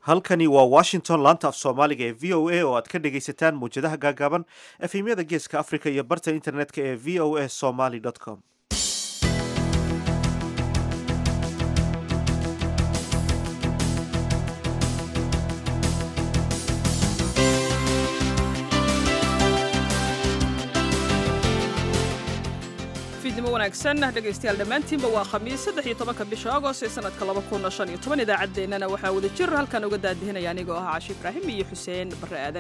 halkani waa washington laanta af soomaaliga ee v o a oo aad ka dhegaysataan muwjadaha gaagaaban efemyada geeska africa iyo barta internetka ee v o a somaly com fiidnimo wanaagsan dhegaystayaal dhammaantiinba waa khamiis saddex iyo tobanka bisha agost ee sanadka laba kun shan iyo toban idaacaddeenana waxaa wada jir halkan uga daadihinaya anigoo ah cashi ibraahim iyo xuseen barre aadan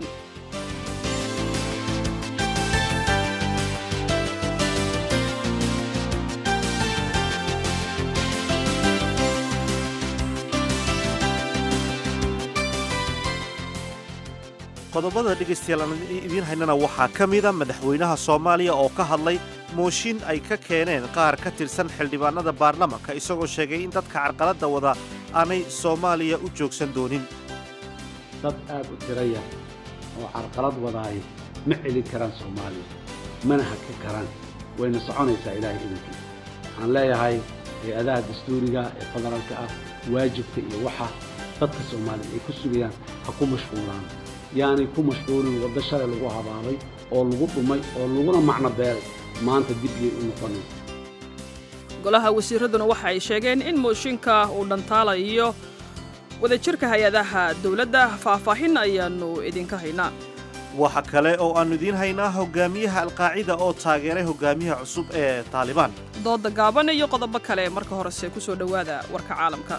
qodobada dhegaystayaal aan idiin haynana waxaa ka mida madaxweynaha soomaaliya oo ka hadlay mooshin ay ka keeneen qaar ka tirsan xildhibaanada baarlamanka isagoo sheegay in dadka carqaladda wada aanay soomaaliya u joogsan doonin dad aad u tiraya oo carqalad wadaay ma celin karaan soomaaliya mana haka karaan wayna soconaysaa ilaahay idankiisa waxaan leeyahay hay-adaha dastuuriga ee federaalka ah waajibka iyo waxa dadka soomaaliya ay ku sugayaan ha ku mashquulaan yaanay ku mashquulin waddo shalay lagu habaabay oo lagu dhumay oo laguna macno beelay maanta dib yay u noqonayn golaha wasiiraduna waxa ay sheegeen in mooshinka uu dhantaalayo wadajirka hay-adaha dowladda faahfaahin ayaannu idinka haynaa waxa kale oo aannu idiin haynaa hogaamiyaha alqaacida oo taageeray hogaamiyaha cusub ee taalibaan dooda gaaban iyo qodobo kale marka horese ku soo dhowaada warka caalamka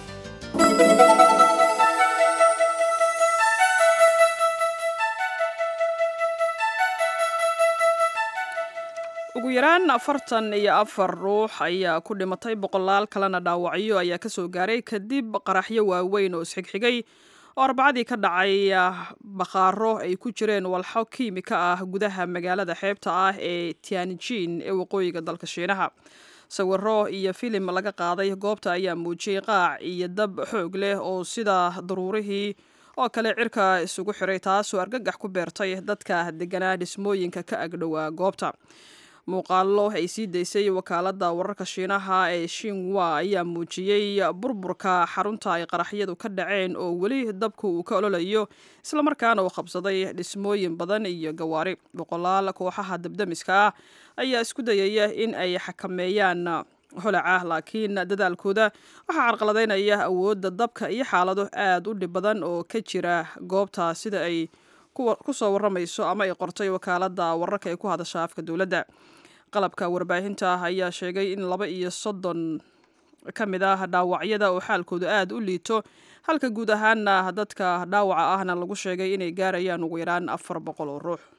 ugu yaraan afartan iyo afar ruux ayaa ku dhimatay boqolaal kalena dhaawacyo ayaa ka soo gaaray kadib qaraxyo waaweyn oo isxigxigay oo arbacadii ka dhacay bakhaaro ay ku jireen walxo kiimika ah gudaha magaalada xeebta ah ee tianjin ee waqooyiga dalka shiinaha sawiro iyo filim laga qaaday goobta ayaa muujiyey qaac iyo dab xoog leh oo sida daruurihii oo kale cirka isugu xiray taasoo argagax ku beertay dadka deganaa dhismooyinka ka agdhowaa goobta muuqaallo ay sii daysay wakaaladda wararka shiinaha ee shinwa ayaa muujiyey burburka xarunta ay qaraxyadu ka dhaceen oo weli dabku uu ka ololayo islamarkaana uu qabsaday dhismooyin badan iyo gawaari boqolaal kooxaha dabdamiska ah ayaa isku dayaya in ay xakameeyaan holaca laakiin dadaalkooda waxaa carqaladaynaya awoodda dabka iyo xaalado aad u dhib badan oo ka jira goobta sida ay ku soo warramayso ama ay qortay wakaaladda wararka ee ku hadasha afka dowladda qalabka warbaahinta ayaa sheegay in laba iyo soddon ka mid ah dhaawacyada oo xaalkoodu aad u liito halka guud ahaana dadka dhaawaca ahna lagu sheegay inay gaarayaan ugu yaraan afar boqol oo ruux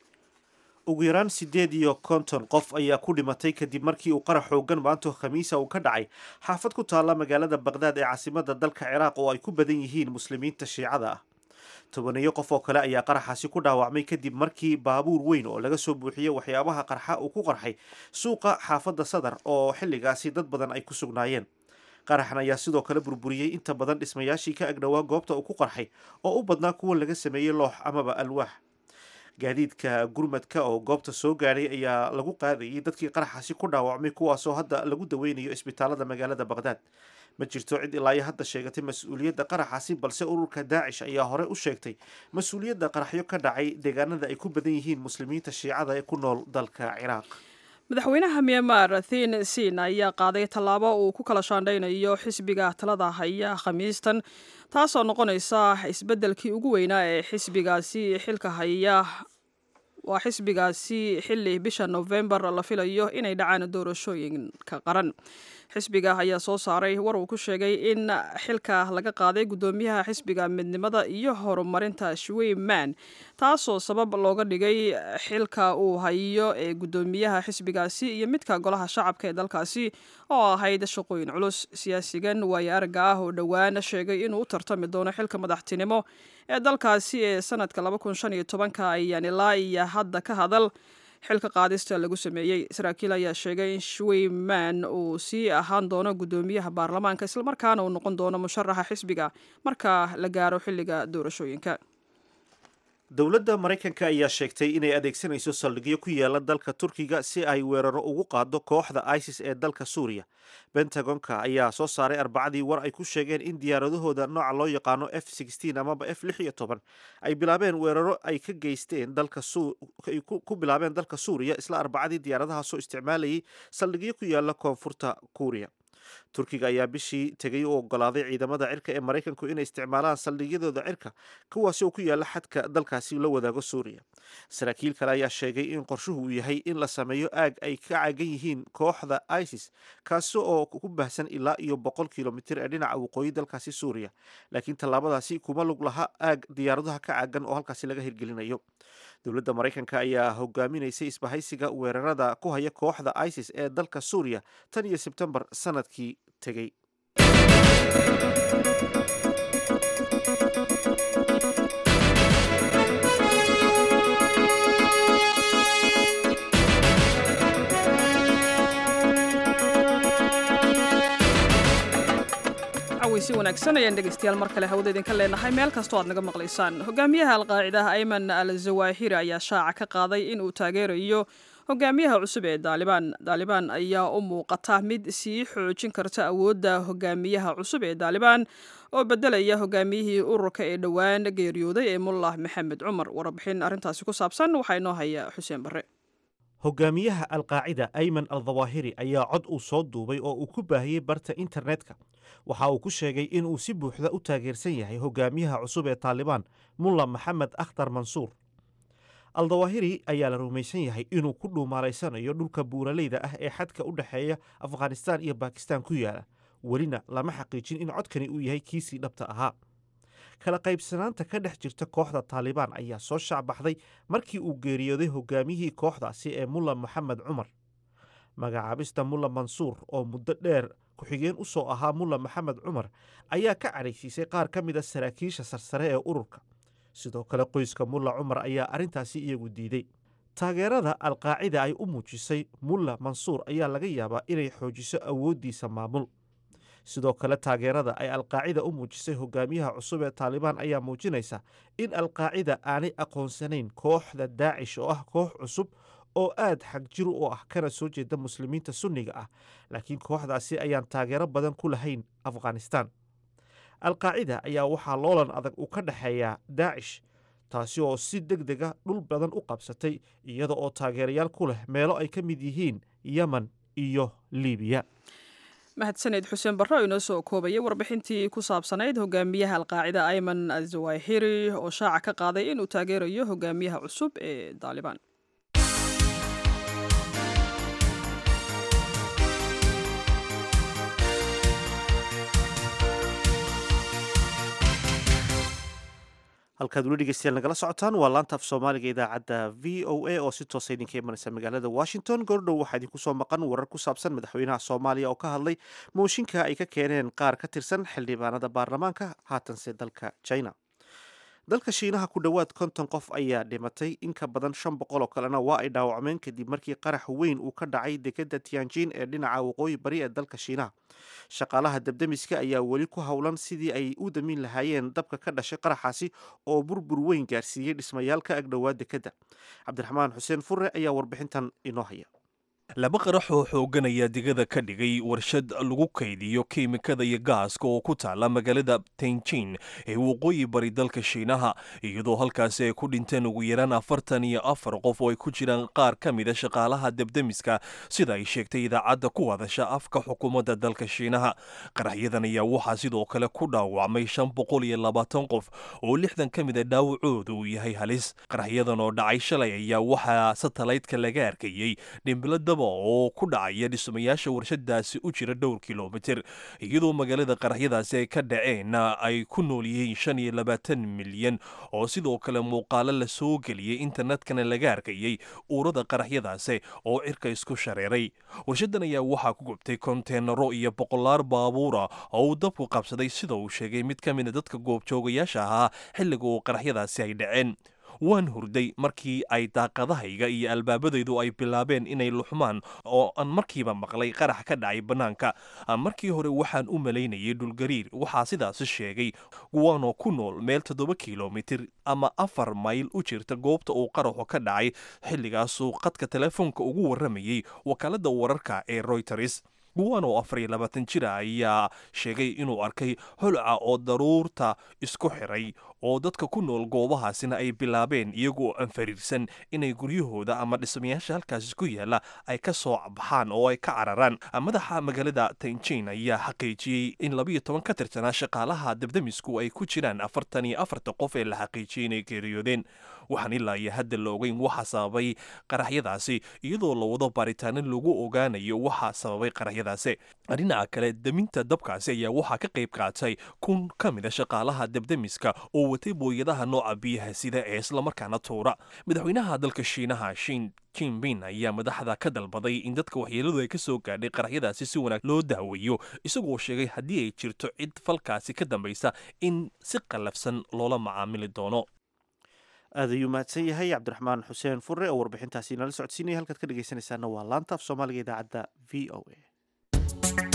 ugu yaraan siddeed iyo konton qof ayaa ku dhimatay kadib markii uu qarax xoogan maanto khamiisa uu ka dhacay xaafad ku taalla magaalada baqhdaad ee caasimadda dalka ciraaq oo ay ku badan yihiin muslimiinta shiicada ah tobaneeyo qof oo kale ayaa qaraxaasi ku dhaawacmay kadib markii baabuur weyn oo laga soo buuxiyey waxyaabaha qarxa uu ku qarxay suuqa xaafadda sadar oo xilligaasi dad badan ay ku sugnaayeen qaraxan ayaa sidoo kale burburiyey inta badan dhismayaashii ka agdhowaa goobta uu ku qarxay oo u badnaa kuwa laga sameeyey loox amaba alwaax gaadiidka gurmadka oo goobta soo gaadhay ayaa lagu qaadayay dadkii qaraxaasi ku dhaawacmay kuwaasoo hadda lagu daweynayo isbitaalada magaalada baqhdaad ma jirto cid ilaa iyo hadda sheegatay mas-uuliyadda qaraxaasi balse ururka daacish ayaa hore u sheegtay mas-uuliyadda qaraxyo ka dhacay deegaanada ay ku badan yihiin muslimiinta shiicada ee ku nool dalka ciraaq madaxweynaha myanmar thin sin ayaa qaaday tallaabo uu ku kala shaandhaynayo xisbiga talada haya khamiistan taasoo noqonaysa isbeddelkii ugu weynaa ee xisbigaasi xilka haya waa xisbigaasi xilli bisha novembar la filayo inay dhacaan doorashooyinka qaran xisbiga ayaa soo saaray war uu ku sheegay in xilka laga qaaday guddoomiyaha xisbiga midnimada iyo horumarinta shweyman taasoo sabab looga dhigay xilka uu hayo ee guddoomiyaha xisbigaasi iyo midka golaha shacabka ee dalkaasi oo ahayd shaqooyin culus siyaasigan waayo aragga ah oo dhowaan sheegay inuu u tartami doono xilka madaxtinimo ee dalkaasi ee sanadka ka ayaan ilaa iyo hadda ka hadal xilka qaadista lagu sameeyey saraakiil ayaa sheegay in shweyman uu sii ahaan doono guddoomiyaha baarlamaanka islamarkaana uu noqon doono musharaxa xisbiga marka la gaaro xilliga doorashooyinka dowladda maraykanka ayaa sheegtay inay adeegsanayso saldhigyo ku yaala dalka turkiga si ay weeraro ugu qaado kooxda isis ee dalka suuriya bentagonka ayaa soo saaray arbacadii war ay ku sheegeen in diyaaradahooda nooca loo yaqaano f amaba f ay bilaabeen weeraro ay ka geysteen ku bilaabeen dalka suuriya isla arbacadii diyaaradahaasoo isticmaalayay saldhigyo ku yaala koonfurta kuuriya turkiga ayaa bishii tegay u ogolaaday ciidamada cirka ee maraykanku inay isticmaalaan saldhigyadooda cirka kuwaasi oo ku yaala xadka dalkaasi la wadaago suuriya saraakiil kale ayaa sheegay in qorshuhu uu yahay in la sameeyo aag ay ka caagan yihiin kooxda isis kaasi oo ku baahsan ilaa iyo boqol kilomitir ee dhinaca waqooyi dalkaasi suuriya laakiin tallaabadaasi kuma lug laha aag diyaaradaha ka caagan oo halkaasi laga hirgelinayo dowladda maraykanka ayaa hogaaminaysay isbahaysiga weerarada ku haya kooxda isis ee dalka suuriya tan iyo sebtembar sanadkii tegey si wanaagsan ayaan dhegaystayaal mar kale hawada idinka leenahay meel kastoo aad naga maqlaysaan hogaamiyaha alqaacidaha ayman al zawaahiri ayaa shaaca ka qaaday in uu taageerayo hogaamiyaha cusub ee daalibaan daalibaan ayaa u muuqata mid sii xoojin karta awoodda hogaamiyaha cusub ee daalibaan oo bedelaya hogaamiyihii ururka ee dhowaan geeriyooday ee mullah maxamed cumar warbixin arrintaasi ku saabsan waxaa inoo haya xuseen barre hogaamiyaha alqaacida ayman al dawaahiri ayaa cod uu soo duubay oo uu ku baahiyey barta internetka waxa uu ku sheegay inuu si buuxda u taageersan yahay hogaamiyaha cusub ee taalibaan mulla maxamed akhtar mansuur al dawaahiri ayaa la rumaysan yahay inuu ku dhuumaalaysanayo dhulka buuraleyda ah ee xadka u dhexeeya afghanistaan iyo bakistaan ku yaala welina lama xaqiijin in codkani uu yahay kiisii dhabta ahaa kala qaybsanaanta ka dhex jirta kooxda taalibaan ayaa soo shaacbaxday markii uu geeriyooday hogaamiyihii kooxdaasi ee mulla maxamed cumar magacaabista mulla mansuur oo muddo dheer ku-xigeen u soo ahaa mulla maxamed cumar ayaa ka cadhaysiisay qaar ka mid a saraakiisha sarsare ee ururka sidoo kale qoyska mulla cumar ayaa arrintaasi iyagu diiday taageerada alqaacida ay u muujisay mulla mansuur ayaa laga yaabaa inay xoojiso awooddiisa maamul sidoo kale taageerada ay alqaacida u muujisay hogaamiyaha cusub ee taalibaan ayaa muujinaysa in alqaacida aanay aqoonsanayn kooxda daacish oo ah koox cusub oo aad xagjir u ah kana soo jeeda muslimiinta sunniga ah laakiin kooxdaasi ayaan taageero badan ku lahayn afghanistaan alqaacida ayaa waxaa loolan adag uu ka dhexeeyaa daacish taasi oo si deg dega dhul badan u qabsatay iyada oo taageerayaal ku leh meelo ay ka mid yihiin yemen iyo libiya mahadsaneed xuseen barre oo inoo soo koobayay warbixintii ku saabsanayd hogaamiyaha alqaacida ayman azawahiri oo shaaca ka qaaday inuu taageerayo hogaamiyaha cusub ee daalibaan halkaad weli dhegeystayaal nagala socotaan waa laanta af soomaaliga idaacadda v o a oo si toosa idinka imanaysa magaalada washington goordhow waxaa idinku soo maqan warar ku saabsan madaxweynaha soomaaliya oo ka hadlay mooshinka ay ka keeneen qaar ka tirsan xildhibaanada baarlamaanka haatanse dalka china dalka shiinaha ku dhowaad konton qof ayaa dhimatay in ka badan shan boqol oo kalena waa ay dhaawacmeen kadib markii qarax weyn uu ka dhacay dekeda tianjin ee dhinaca waqooyi bari ee dalka shiinaha shaqaalaha dabdemiska ayaa weli ku howlan sidii ay u damin lahaayeen dabka ka dhashay qaraxaasi oo burbur weyn gaarsiiyey dhismayaal ka agdhowaa dekeda cabdiraxmaan xuseen furre ayaa warbixintan inoo haya laba qarax oo xooganaya digada ka dhigay warshad lagu kaydiyo kiimikada iyo gaaska oo ku taala magaalada tenjin ee waqooyi bari dalka shiinaha iyadoo halkaasi ay ku dhinteen ugu yaraan afartan iyo afar qof oo ay ku jiraan qaar ka mida shaqaalaha debdemiska sida ay sheegtay idaacadda ku hadasha afka xukuumadda dalka shiinaha qaraxyadan ayaa waxaa sidoo kale ku dhaawacmay shan boqol iyo labaatan qof oo lixdan ka mida dhaawacooda uu yahay halis qaraxyadan oo dhacay shalay ayaa waxaa satalaydka laga arkayey dhimbilada oo ku dhacaya dhismayaasha warshadaasi u jira dhowr kilomitir iyadoo magaalada qaraxyadaasi ay ka dhaceen ay ku nool yihiin shan iyo labaatan milyan oo sidoo kale muuqaalo la soo geliyey internetkana laga arkayey uurada qaraxyadaasi oo cirka isku shareeray warshadan ayaa waxaa ku gubtay konteenaro iyo boqolaar baabuura oo uu dabku qabsaday sida uu sheegay mid ka mida dadka goobjoogayaasha ahaa xilliga uu qaraxyadaasi ay dhaceen waan hurday markii ay daaqadahayga iyo albaabadaydu ay bilaabeen inay luxmaan oo aan markiiba maqlay qarax ka dhacay bannaanka markii hore waxaan u malaynayay dhulgariir waxaa sidaasi sheegay guwaanoo ku nool meel toddoba kilomitir ama afar mayl u jirta goobta uu qaraxu ka dhacay xilligaasuu qadka telefoonka ugu warramayey wakaaladda wararka ee royters guwan oo afar iyo labaatan jira ayaa sheegay inuu arkay holca oo daruurta isku xiray oo dadka ku nool goobahaasina ay bilaabeen iyagoo aan fariirsan inay guryahooda ama dhismayaasha halkaasi ku yaala ay ka soo baxaan oo ay ka cararaan madaxa magaalada tanjin ayaa xaqiijiyey in labiyo toban ka tirsanaa shaqaalaha dabdamisku ay ku jiraan afartan iyo afarta qof ee la xaqiijiyey inay geeriyoodeen waxaan ilaa iyo hadda la ogeyn waxa sababay qaraxyadaasi iyadoo la wado baaritaano lagu ogaanayo waxa sababay qaraxyadaasi dhinaca kale deminta dabkaasi ayaa waxaa ka qayb qaatay kun ka mid a shaqaalaha dabdamiska oo watay booyadaha nooca biyaha sida ee islamarkaana tuura madaxweynaha dalka shiinaha shin jinbin ayaa madaxda ka dalbaday in dadka waxyeeladu ay ka soo gaadhay qaraxyadaasi si wanaag loo daaweeyo isagoo sheegay haddii ay jirto cid falkaasi ka dambaysa in si qallafsan loola macaamili doono aad ayuu mahadsan yahay cabdiraxmaan xuseen fure oo warbixintaasi nala socodsiinaya halkaad ka dhegeysanaysaana waa laanta af soomaaliga idaacadda v o a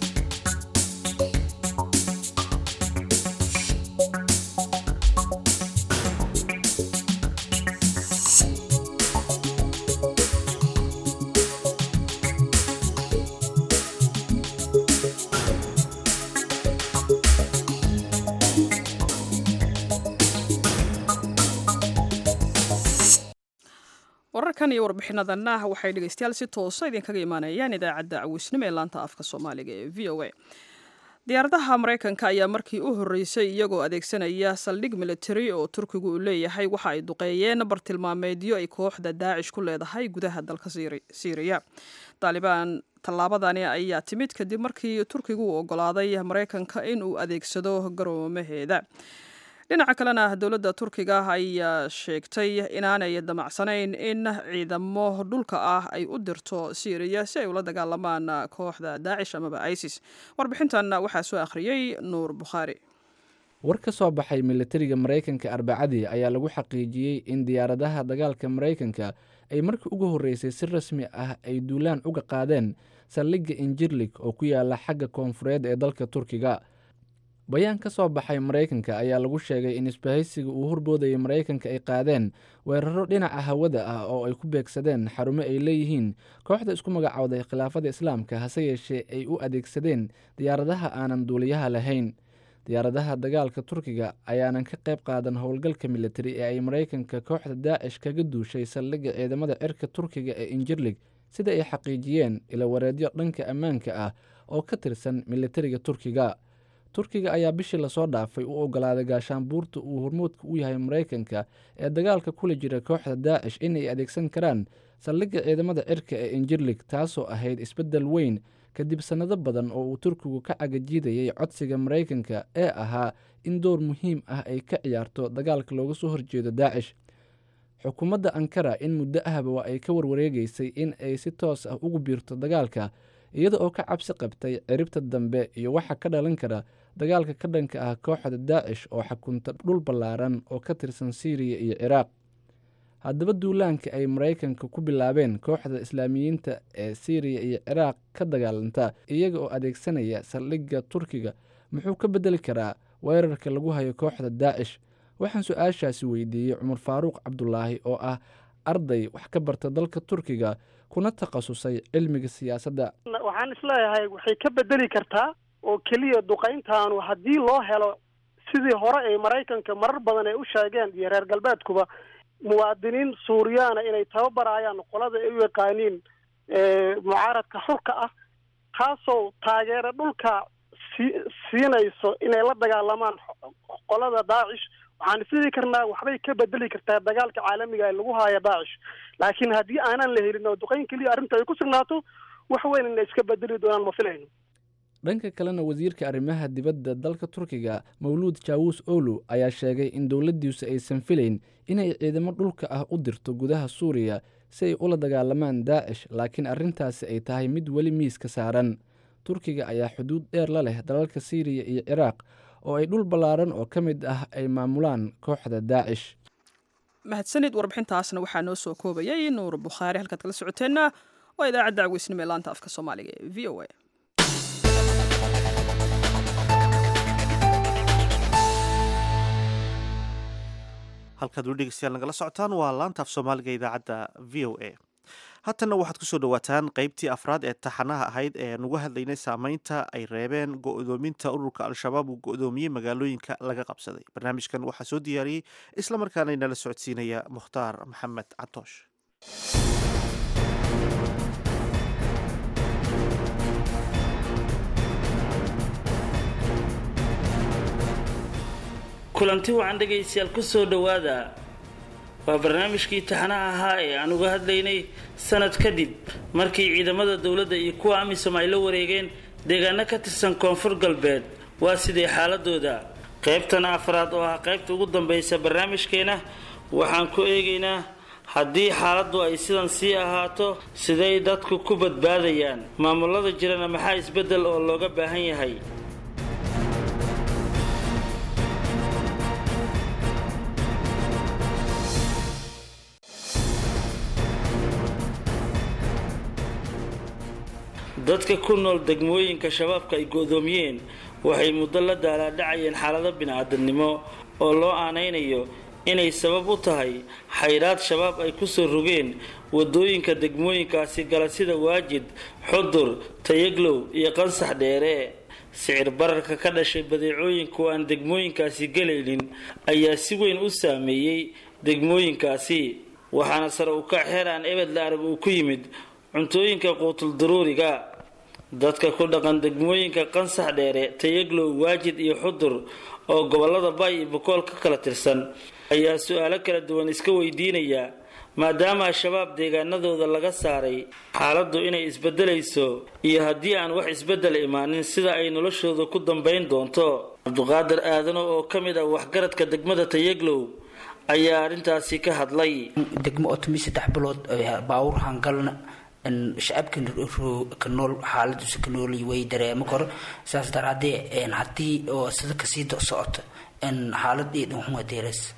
wararkan iyo warbixinadanna waxay dhegeystayaal si toosa idinkaga imaanayaan idaacadda cawisnimo ee laanta afka soomaaliga ee v o a diyaaradaha maraykanka ayaa markii u horreysay iyagoo adeegsanaya saldhig militari oo turkigu uu leeyahay waxa ay duqeeyeen bartilmaameedyo ay kooxda daacish ku leedahay gudaha dalka siiriya taalibaan tallaabadani ayaa timid kadib markii turkigu uu ogolaaday maraykanka in uu adeegsado garoomaheeda dhinaca kalena dowladda turkiga ayaa sheegtay inaanay damacsanayn in ciidamo dhulka ah ay u dirto syriya si ay ula dagaalamaan kooxda daacish amaba isis warbixintan waxaa soo akhriyey nuur bukhaari war ka soo baxay militariga maraykanka arbacadii ayaa lagu xaqiijiyey in diyaaradaha dagaalka maraykanka ay markii ugu horreysay si rasmi ah ay duulaan uga qaadeen saldhigga injirlig oo ku yaala xagga koonfureed ee dalka turkiga bayaan ka soo baxay maraykanka ayaa lagu sheegay in isbahaysiga uu horboodayay maraykanka ay qaadeen weeraro dhinaca hawada ah oo ay ku beegsadeen xarumo ay leeyihiin kooxda isku magacowday khilaafada islaamka hase yeeshee ay u adeegsadeen diyaaradaha aanan duuliyaha lahayn diyaaradaha dagaalka turkiga ayaanan ka qayb qaadan howlgalka militari ee ay maraykanka kooxda daacish kaga duushay saldhigga ciidamada cirka turkiga ee injirlig sida ay xaqiijiyeen ilawareedyo dhanka ammaanka ah oo ka tirsan militariga turkiga turkiga ayaa bishii lasoo dhaafay u ogolaaday gaashaanbuurta uu hormuudka u yahay maraykanka ee dagaalka kula jira kooxda daacish inay adeegsan karaan saldhigga ciidamada cirka ee injirlig taasoo ahayd isbeddel weyn kadib sannado badan oo uu turkigu ka cagajiidayay codsiga maraykanka ee ahaa in door muhiim ah ay ka ciyaarto dagaalka looga soo horjeedo daacish xukuumadda ankara in muddo ahba waa ay ka warwareegaysay in ay si toos ah ugu biirto dagaalka iyada oo ka cabsi qabtay ciribta dambe iyo waxa ka dhalan kara dagaalka ka dhanka ah kooxda daacish oo xakunta dhul ballaaran oo ka tirsan siiriya iyo ciraaq haddaba duulaanka ay maraykanka ku bilaabeen kooxda islaamiyiinta ee siiriya iyo ciraaq ka dagaalanta iyaga oo adeegsanaya saldhigga turkiga muxuu ka beddeli karaa weerarka lagu hayo kooxda daacish waxaan su-aashaasi weydiiyey cumar faaruuq cabdulaahi oo ah arday wax ka barta dalka turkiga kuna takhasusay cilmiga siyaasadda waxaan isleeyahay waxay ka bedeli kartaa oo keliya duqayntaanu haddii loo helo sidii hore ay maraykanka marar badan ay u sheegeen iyo reer galbeedkuba muwaadiniin suuriyaana inay tababarayaan qolada ay u yaqaaniin mucaaradka xurka ah kaasoo taageero dhulka sii siinayso inay la dagaalamaan qolada daacish waxaan isdhihi karnaa waxbay ka bedeli kartaa dagaalka caalamiga ee lagu haayo daacish laakiin haddii aanan la helin oo duqayn keliya arrinta ay ku sugnaato wax weyn inay iska bedeli doonaan ma filayno dhanka kalena wasiirka arrimaha dibadda dalka turkiga mawluud jaawus olu ayaa sheegay in dowladdiisu aysan filayn inay ciidamo dhulka ah u dirto gudaha suuriya si ay ula dagaalamaan daacish laakiin arrintaasi ay tahay mid weli miiska saaran turkiga ayaa xuduud dheer la leh dalalka siiriya iyo ciraaq oo ay dhul ballaaran oo ka mid ah ay maamulaan kooxda daacish mahadsanid warbixintaasna waxaa noo soo koobayay nuur bukhaari halkaad kala socoteenna waa idaacadda caweysnimo ee laanta afka soomaaliga ee v o a halkaad weli dhegeystayaal nagala socotaan waa laanta af soomaaliga idaacadda v o a haatanna waxaad kusoo dhawaataan qeybtii afraad ee taxanaha ahayd ee nugu hadlaynay saameynta ay reebeen go-doominta ururka al-shabaab uu go-doomiyey magaalooyinka laga qabsaday barnaamijkan waxaa soo diyaariyey islamarkaana inala socodsiinaya mukhtaar maxamed catoosh kulanti wacan dhegaystayaal ku soo dhowaada waa barnaamijkii taxanaha ahaa ee aan uga hadlaynay sanad kadib markii ciidamada dowladda iyo kuwa amisom ay la wareegeen deegaano ka tirsan koonfur galbeed waa sidee xaaladooda qaybtana afraad oo ah qaybta ugu dambaysa barnaamijkeena waxaan ku eegaynaa haddii xaaladdu ay sidan sii ahaato siday dadku ku badbaadayaan maamulada jirana maxaa isbeddel oo looga baahan yahay dadka ku nool degmooyinka shabaabka ay go-doomiyeen waxay muddo la daalaadhacayeen xaalado bini-aadamnimo oo loo aanaynayo inay sabab u tahay xayraad shabaab ay kusoo rogeen wadooyinka degmooyinkaasi gala sida waajid xudur tayaglow iyo qansax dheere sicir bararka ka dhashay badeecooyinku aan degmooyinkaasi gelaynin ayaa si weyn u saameeyey degmooyinkaasi waxaana sare u kac xeer aan ebed la arag uu ku yimid cuntooyinka quutul daruuriga dadka ku dhaqan degmooyinka qansax dheere tayaglow waajid iyo xudur oo gobolada bay iyo bokool ka kala tirsan ayaa su-aalo kala duwan iska weydiinaya maadaama al-shabaab deegaanadooda laga saaray xaaladdu inay isbedelayso iyo haddii aan wax isbedel imaanin sida ay noloshooda ku dambayn doonto cabduqaadir aadano oo ka mid ah waxgaradka degmada tayaglow ayaa arrintaasi ka hadlay degmo otomi saddex bilood baawur hangalna shacabka ka nool xaaladiisa ka noolay way dareemo kor saas daraadee haddii oo sida kasii socota xaalad eed hunga deeras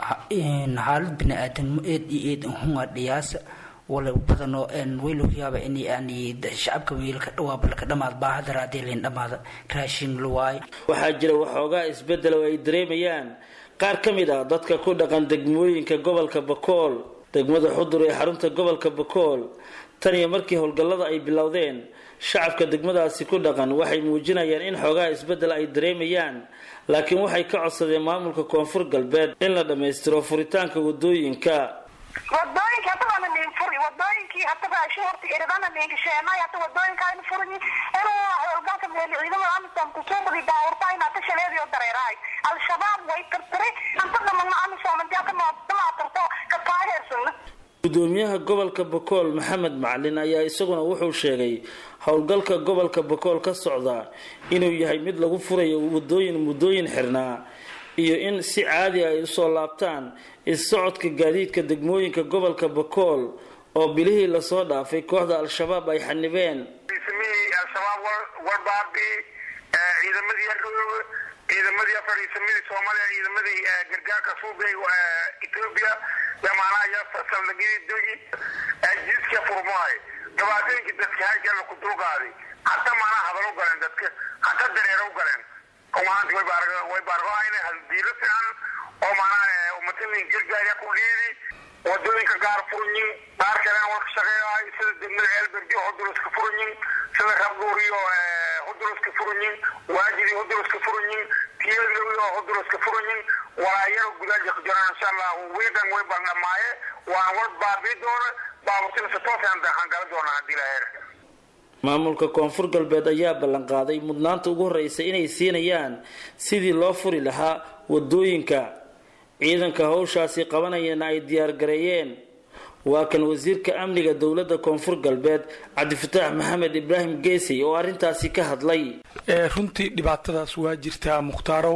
xaalad bini-aadanimo eed iyo eed hunga dhiyaasa wala badanoo way lagu yaaba in yani shacabka wiilka dhawaaba laka dhamaad baaha daraadee layn dhamaada raashin la waayo waxaa jira waxoogaa isbedel oo ay dareemayaan qaar ka mid ah dadka ku dhaqan degmooyinka gobolka bakool degmada xudur ee xarunta gobolka bakool tan iyo markii howlgallada ay bilowdeen shacabka degmadaasi ku dhaqan waxay muujinayaan in xoogaha isbeddel ay dareemayaan laakiin waxay ka codsadeen maamulka koonfur galbeed in la dhammaystiro furitaanka wadooyinka wadooyinka hadda waana nin furi wadooyinkii hadda raashin horta iridana ninka sheenay hadda wadooyinka aynu furini inuu howlgalka meeli ciidamada amisom kusuuqdi daawurta in hadda shaleediyo dareerahay al-shabaab way tirtiri anta dhamana amisom intii ka maatarto ka taageersana gudoomiyaha gobolka bakool maxamed macalin ayaa isaguna wuxuu sheegay howlgalka gobolka bakool ka socda inuu yahay mid lagu furayo wadooyin muddooyin xirnaa iyo in si caadi ay usoo laabtaan is-socodka gaadiidka degmooyinka gobolka bakool oo bilihii lasoo dhaafay kooxda al-shabaab ay xanibeen fariisamihii al-shabaab warbaabi ciidamadii ardhooga ciidamadii fariisamadii soomaaliya ciidamadii gargaarka suubay etoobiya yamaanaha iyo saldhigyadii dogi jiiska furmaay dhibaatooyinkii dadka halkeena ku dulqaaday hata maanaa hadal u galeen dadka hata dareero u galeen oo maanta way baargo way baargoayna haldiilo fiican oo maanaa umatalin gargaarya ku dhiidi wadooyinka gaar furanyin qaar kalena waa ka shaqeeyahay sida degmada ceelberdi huduluska furanyin sida rabduuriyo huduluska furanyin waajidi huduluska furanyin tiyadlowiyo huduluska furanyin walaayaro gudaaja ku jiraan insha allah wiidan way baldhamaaye waan war baabii doona baaburtina si toosaan hangala doonaa haddii laheer maamulka koonfur galbeed ayaa ballanqaaday mudnaanta ugu horreysa inay siinayaan sidii loo furi lahaa wadooyinka ciidanka howshaasi qabanayana ay diyaargareeyeen waa kan wasiirka amniga dowladda koonfur galbeed cabdifataax maxamed ibraahim geesey oo arrintaasi ka hadlay runtii dhibaatadaas waa jirtaa mukhtaaraw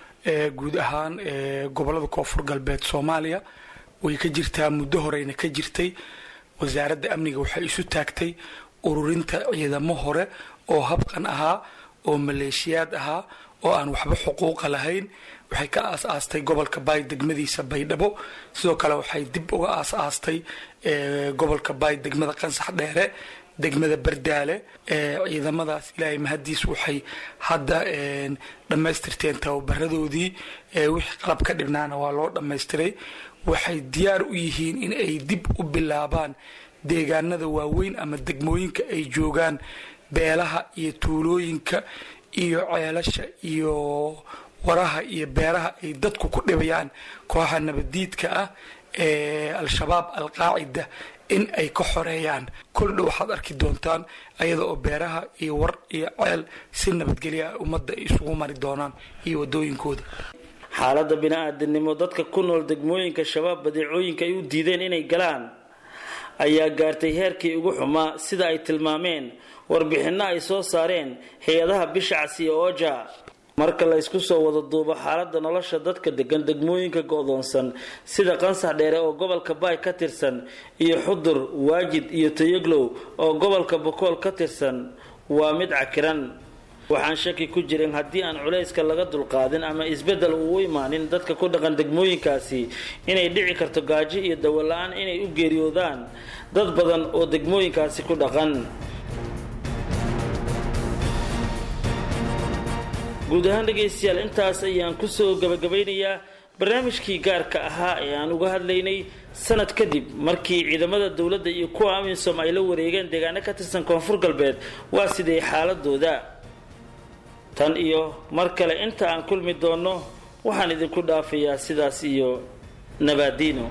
guud ahaan gobolada koonfur galbeed soomaaliya way ka jirtaa muddo horeyna ka jirtay wasaaradda amniga waxay isu taagtay ururinta ciidamo hore oo habqan ahaa oo maleeshiyaad ahaa oo aan waxba xuquuqa lahayn waxay ka aas-aastay gobolka baay degmadiisa baydhabo sidoo kale waxay dib uga aas-aastay gobolka baay degmada qansax dheere degmada bardaale ciidamadaas ilaahay mahadiis waxay hadda dhammaystirteen tababaradoodii wixii qalab ka dhibnaana waa loo dhammaystiray waxay diyaar u yihiin in ay dib u bilaabaan deegaanada waaweyn ama degmooyinka ay joogaan beelaha iyo tuulooyinka iyo ceelasha iyo waraha iyo beeraha ay dadku ku dhibayaan kooxa nabadiidka ah ee al-shabaab al-qaacida in ay ka xoreeyaan koldha waxaad arki doontaan ayada oo beeraha iyo war iyo ceel si nabadgelya ah ummadda ay isugu mari doonaan iyo wadooyinkooda xaaladda bini-aadamnimo dadka ku nool degmooyinka shabaab badeecooyinka ay u diideen inay galaan ayaa gaartay heerkii ugu xumaa sida ay tilmaameen warbixinno ay soo saareen hay-adaha bisha casiya ooja marka la ysku soo wada duubo xaaladda nolosha dadka degan degmooyinka go-doonsan sida qansax dheere oo gobolka baay ka tirsan iyo xudur waajid iyo tayaglow oo gobolka bokool ka tirsan waa mid cakiran waxaan shaki ku jirin haddii aan culayska laga dulqaadin ama isbeddel uu u imaanin dadka ku dhaqan degmooyinkaasi inay dhici karto gaajo iyo dawola-aan inay u geeriyoodaan dad badan oo degmooyinkaasi ku dhaqan guud ahaan dhegaystayaal intaas ayaan kusoo gabagabaynayaa barnaamijkii gaarka ahaa ee aan uga hadlaynay sanad kadib markii ciidamada dowladda iyo kuwa amisom ay la wareegeen deegaano ka tirsan koonfur galbeed waa sidee xaaladooda tan iyo mar kale inta aan kulmi doonno waxaan idinku dhaafayaa sidaas iyo nabaadiino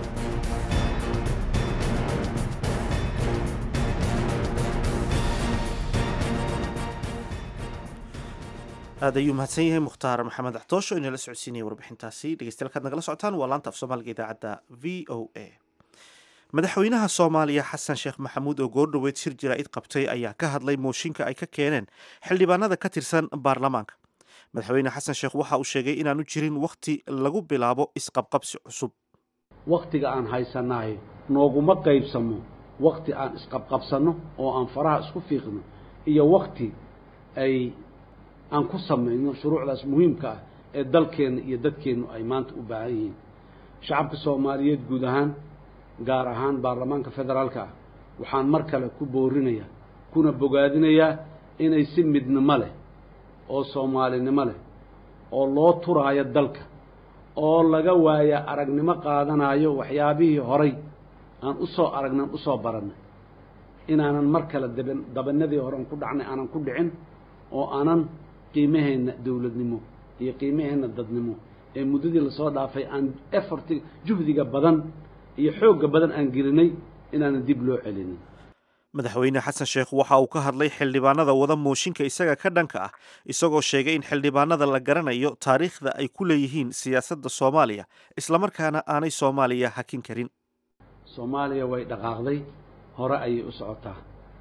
aad ayuu mahadsan yahay mukhtaar maxamed axtoosho inala socodsiinaya warbixintaasi dhegeystayaal kaad nagala socotaan waa laanta af soomaaliga idaacadda v o a madaxweynaha soomaaliya xasan sheekh maxamuud oo goordhoweyd shir jaraa'id qabtay ayaa ka hadlay mooshinka ay ka keeneen xildhibaanada ka tirsan baarlamaanka madaxweyne xasan sheekh waxa uu sheegay inaanu jirin wakhti lagu bilaabo isqabqabsi cusub wakhtiga aan haysanahay nooguma qaybsamo wakhti aan isqabqabsanno oo aan faraha isku fiiqno iyo wakhti ay aan ku samayno shuruucdaas muhiimka ah ee dalkeenna iyo dadkeennu ay maanta u baahan yihiin shacabka soomaaliyeed guud ahaan gaar ahaan baarlamaanka federaalka ah waxaan mar kale ku boorinayaa kuna bogaadinayaa inay si midnimo leh oo soomaalinimo leh oo loo turaayo dalka oo laga waaya aragnimo qaadanayo waxyaabihii horay aan u soo aragnan usoo barannay inaanan mar kale daban dabanadii horean ku dhacnay aanan ku dhicin oo aanan qiimaheenna dowladnimo iyo qiimaheenna dadnimo ee muddadii lasoo dhaafay aan efforti juhdiga badan iyo xoogga badan aan gelinay inaanan dib loo celinin madaxweyne xasan sheekh waxa uu ka hadlay xildhibaanada wada mooshinka isaga ka dhanka ah isagoo sheegay in xildhibaanada la garanayo taariikhda ay ku leeyihiin siyaasadda soomaaliya islamarkaana aanay soomaaliya hakin karin soomaaliya way dhaqaaqday hore ayay u socotaa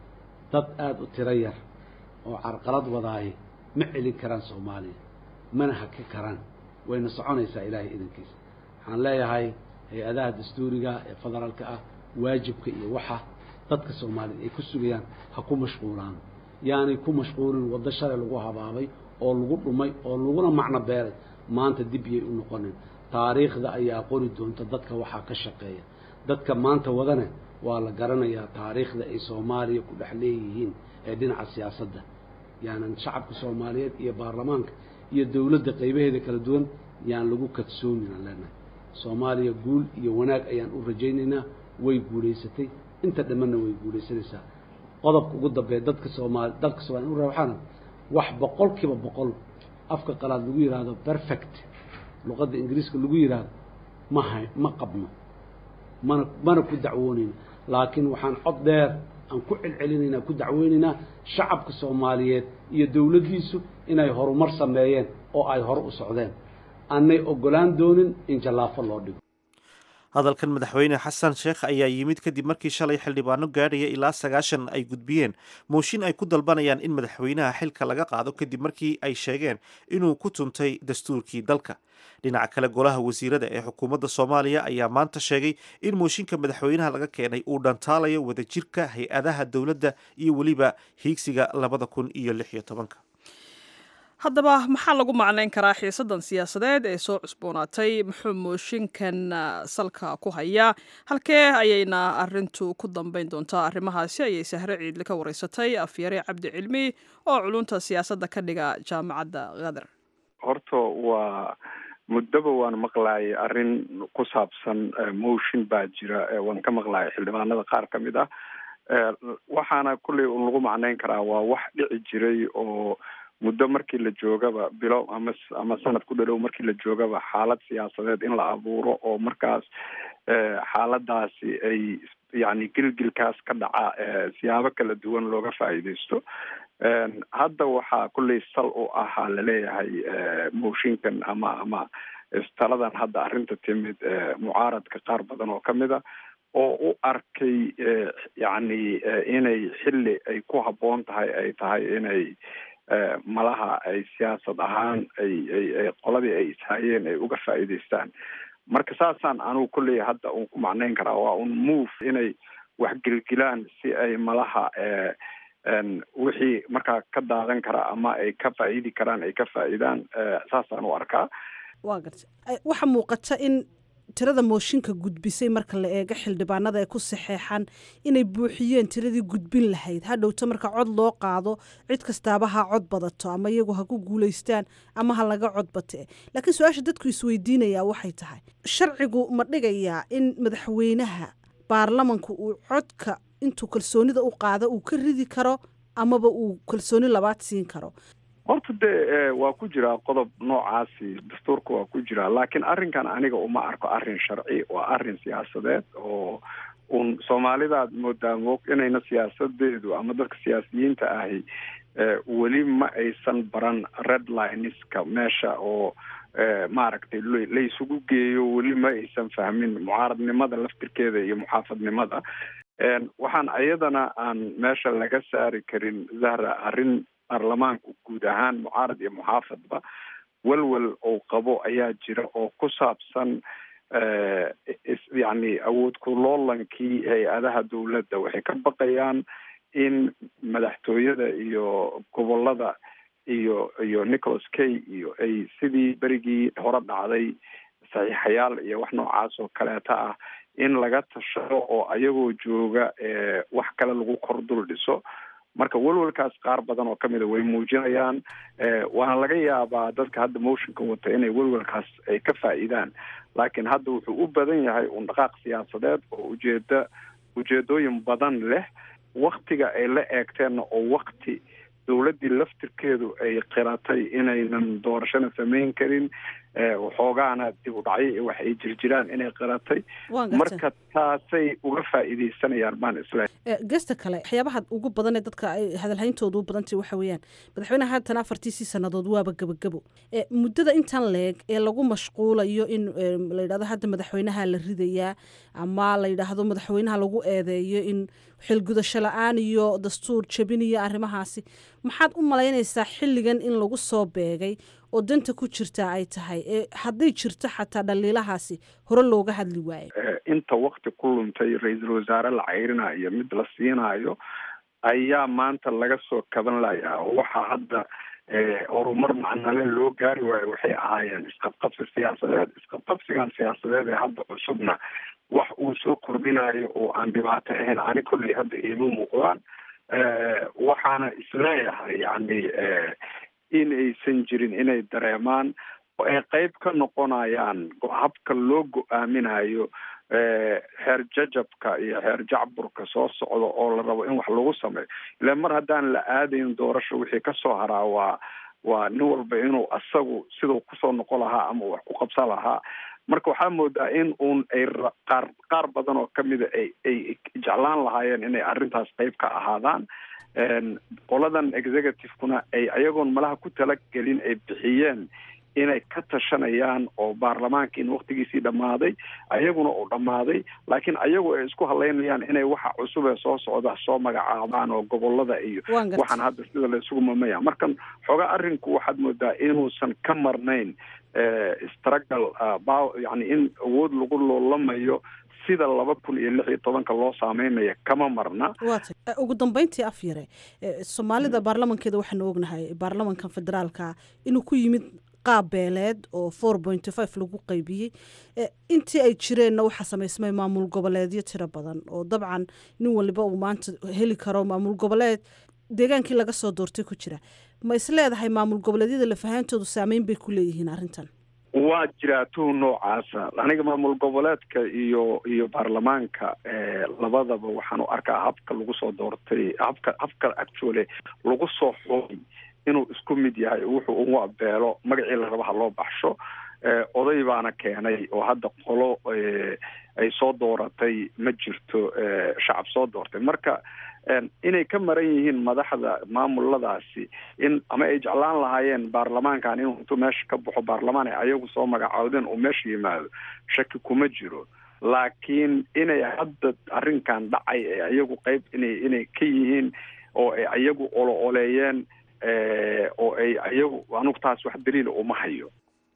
dad aada u tiro yar oo carqalad wadaay ma celin karaan soomaaliya mana haki karaan wayna soconaysaa ilaahay idankiisa waxaan leeyahay hay-adaha dastuuriga ee federaalka ah waajibka iyo waxa dadka soomaaliyeed ay ku sugayaan ha ku mashquulaan yaanay ku mashquulin waddo shalay lagu habaabay oo lagu dhumay oo laguna macno beeray maanta dib yay u noqonin taariikhda ayaa qori doonta dadka waxaa ka shaqeeya dadka maanta wadane waa la garanayaa taariikhda ay soomaaliya ku dhex leeyihiin ee dhinaca siyaasadda yaanan shacabka soomaaliyeed iyo baarlamaanka iyo dowladda qaybaheeda kala duwan yaan lagu kadsoomin aan leenahay soomaaliya guul iyo wanaag ayaan u rajaynaynaa way guulaysatay inta dhammanna way guulaysanaysaa qodobka ugu dambeeya dadka soomaali dalka soomaliya u waxaana wax boqol kiiba boqol afka qalaad lagu yidhaahdo perfect luqadda ingiriiska lagu yidhaahdo ma hay ma qabno mana mana ku dacwoonayna laakiin waxaan cod dheer aan ku celcelinaynaa ku dacweynaynaa shacabka soomaaliyeed iyo dowladdiisu inay horumar sameeyeen oo ay hore u socdeen aanay oggolaan doonin in jallaafo loo dhigo hadalkan madaxweyne xasan sheekh ayaa yimid kadib markii shalay xildhibaano gaadhaya ilaa sagaashan ay gudbiyeen mooshin ay ku dalbanayaan in madaxweynaha xilka laga qaado kadib markii ay sheegeen inuu ku tuntay dastuurkii dalka dhinaca kale golaha wasiirada ee xukuumadda soomaaliya ayaa maanta sheegay in mooshinka madaxweynaha laga keenay uu dhantaalayo wadajirka hay-adaha dowladda iyo weliba hiigsiga labada kun iyo lix iyo tobanka haddaba maxaa lagu macnayn karaa xiisadan siyaasadeed ee soo cusboonaatay muxuu mooshinkan salka ku hayaa halkee ayayna arintu ku dambeyn doontaa arrimahaasi ayay sahre ciidli ka wareysatay afyare cabdi cilmi oo culunta siyaasadda ka dhiga jaamacadda kadar horta waa muddaba waan maqlaayay arrin ku saabsan motion baa jira waan ka maqlaayay xildhibaanada qaar ka mid ah waxaana kulley un lagu macnayn karaa waa wax dhici jiray oo muddo markii la joogaba bilo ama ama sanad ku dhadhow markii la joogaba xaalad siyaasadeed in la abuuro oo markaas xaaladaasi ay yacni gilgilkaas ka dhaca siyaabo kala duwan looga faa'iideysto hadda waxaa kulley sal u ahaa laleeyahay mooshinkan ama ama taladan hadda arrinta timid mucaaradka qaar badan oo kamid a oo u arkay yacni inay xilli ay ku habboon tahay ay tahay inay malaha ay siyaasad ahaan ay ay ay qoladii ay ishayeen ay uga faa'iideystaan marka saasaan anugu kulley hadda un ku macnayn karaa waa un move inay wax gelgilaan si ay malaha wixii markaa ka daadan kara ama ay ka faa'iidi karaan ay ka faa'iidaan saasaan u arkaa waa garta waxaa muuqata in tirada mooshinka gudbisay marka la eego xildhibaanada ee ku saxeexan inay buuxiyeen tiradii gudbin lahayd hadhowta marka cod loo qaado cid kastaaba ha cod badato ama iyagu ha ku guulaystaan ama ha laga cod bate laakiin su-aasha dadku isweydiinayaa waxay tahay sharcigu ma dhigayaa in madaxweynaha baarlamanku uu codka intuu kalsoonida u qaado uu ka ridi karo amaba uu kalsooni labaad siin karo horta dee waa ku jiraa qodob noocaasi dastuurka waa ku jiraa laakiin arrinkan aniga uma arko arrin sharci waa arrin siyaasadeed oo un soomaalidaad moodaa moog inayna siyaasadeedu ama dadka siyaasiyiinta ahi weli ma aysan baran red lineska meesha oo maaragtay laysugu geeyo weli ma aysan fahmin mucaaradnimada laftirkeeda iyo muxaafadnimada waxaan iyadana aan meesha laga saari karin zahra arrin baarlamaanku guud ahaan mucaarad iyo muxaafadba welwel oo qabo ayaa jira oo ku saabsan yacni awood kuloolankii hay-adaha dowladda waxay ka baqayaan in madaxtooyada iyo gobolada iyo iyo nicholas kay iyo ay sidii berigii hore dhacday saxiixayaal iyo wax noocaas oo kaleeta ah in laga tashado oo ayagoo jooga wax kale lagu kor dul dhiso marka welwelkaas qaar badan oo kamida way muujinayaan waana laga yaabaa dadka hadda motionka wata inay welwelkaas ay ka faa'iidaan laakiin hadda wuxuu u badan yahay un dhaqaaq siyaasadeed oo ujeeda ujeedooyin badan leh waktiga ay la eegteenna oo wakti dowladdii laftirkeedu ay qiratay inaynan doorashana samayn karin waxoogaana dib u dhacyo iyo wax ay jirjiraan inay qiratay marka taasay uga faa'iideysanayaan baan isleehay gesta kale waxyaabaha ugu badan ee dadka ay hadalhayntooda u badantay waxa weeyaan madaxweynaha haatan afartiisii sannadood waaba gebagabo muddada intan leeg ee lagu mashquulayo in la yidhahdo hadda madaxweynaha la ridayaa ama la yidhaahdo madaxweynaha lagu eedeeyo in xilgudasho la-aan iyo dastuur jabin iyo arrimahaasi maxaad u malaynaysaa xilligan in lagu soo beegay oo danta ku jirtaa ay tahay hadday jirto xataa dhaliilahaasi hore looga hadli waayo inta wakti ku luntay ra-iisul wasaare la cayrinayo mid la siinayo ayaa maanta laga soo kaban layaa oo waxaa hadda horumar macnale loo gaari waayo waxay ahaayeen isqabqabsi siyaasadeed isqabqabsigan siyaasadeed ee hadda cusubna wax uu soo kordhinayo oo aan dhibaato ahayn ani kolley hadda iima muuqdaan waxaana isleeyahay yani in aysan jirin inay dareemaan oo ay qeyb ka noqonayaan habka loo go-aaminayo xeer jajabka iyo xeer jacburka soo socda oo la rabo in wax lagu sameeyo ila mar haddaan la aadayn doorasho wixii kasoo haraa waa waa nin walba inuu asagu siduu kusoo noqon lahaa ama wax ku qabsan lahaa marka waxaa moodaa in uun ay qaar qaar badan oo kamida ay ay jeclaan lahaayeen inay arrintaas qeyb ka ahaadaan qoladan executive-kuna ay ayagoon malaha ku talagelin ay bixiyeen inay ka tashanayaan oo baarlamaanka in waktigiisii dhammaaday ayaguna uu dhammaaday laakiin ayagu ay isku halaynayaan inay waxa cusub ee soo socda soo magacaabaan oo gobolada iyo Waan gartay. waxaan hadda sida la isugu mamaya markan xoogaa arrinku waxaad moodaa inuusan ka marnayn struggle ba yani in awood lagu loolamayo sida laba kun iyo lix iyo tobanka loo saameynaya kama marna waata Eh, ugu dambeyntii af yare eh, soomaalida baarlamankeeda waxaanu ognahay baarlamankan federaalka inuu ku yimid qaab beeleed oo four point five lagu qaybiyey Eh, intii ay jireenna waxaa samaysmay maamul goboleedyo tiro badan oo dabcan nin waliba uu maanta heli karo maamul goboleed deegaankii laga soo doortay ku jira ma is leedahay maamul goboleedyada lafahaantoodu saameyn bay ku leeyihiin arrintan waa jiraa tuhun noocaasa aniga maamul goboleedka iyo iyo baarlamaanka eh, labadaba waxaan u arkaa habka lagu soo doortay habka habka actually lagu soo xulay inuu isku mid yahay wuxuu ugu abeelo magacii la raba ha loo baxsho eh, oday baana keenay oo hadda qolo eh, ay soo dooratay ma jirto eh, shacab soo doortay marka en, inay ka maran yihiin madaxda maamuladaasi in ama ay jeclaan lahaayeen baarlamaankan inuu intuu meesha ka baxo baarlamaan ay ayagu soo magacaawdeen uu meesha yimaado shaki kuma jiro laakiin inay hadda arrinkan dhacay ee ayagu qeyb inay inay ka yihiin oo ay ayagu olo oleeyeen eh, oo ay ayagu anugu taas wax daliila uma hayo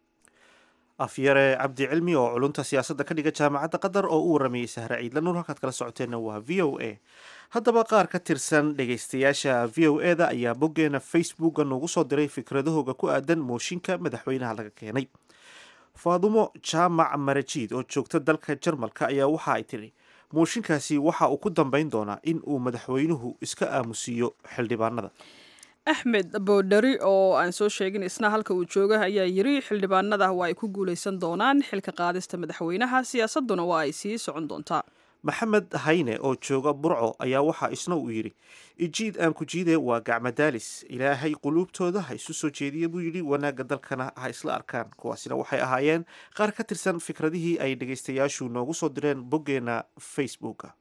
afyare cabdi cilmi oo culunta siyaasadda ka dhiga jaamacadda qatar oo u waramayey sahre ciidla nuur halkaad kala socoteenna waa v o a haddaba qaar ka tirsan dhegaystayaasha v o e da ayaa boggeena facebooka noogu soo diray fikradahooga ku aadan mooshinka madaxweynaha laga keenay faadumo jaamac marajiid oo joogta dalka jarmalka ayaa waxa ay tidhi mooshinkaasi waxa uu ku dambayn doonaa in uu madaxweynuhu iska aamusiiyo xildhibaanada axmed boodhari oo aan soo sheegin isna halka uu jooga ayaa yiri xildhibaanada waa ay ku guulaysan doonaan xilka qaadista madaxweynaha siyaasaduna waa ay sii socon doontaa maxamed hayne oo jooga burco ayaa waxaa isna uu yidhi ijiid aan ku jiide waa gacmadaalis ilaahay quluubtooda ha isu soo jeediya buu yidhi wanaagga dalkana ha isla arkaan kuwaasina waxay ahaayeen qaar ka tirsan fikradihii ay dhegaystayaashu noogu soo direen boggeena facebooka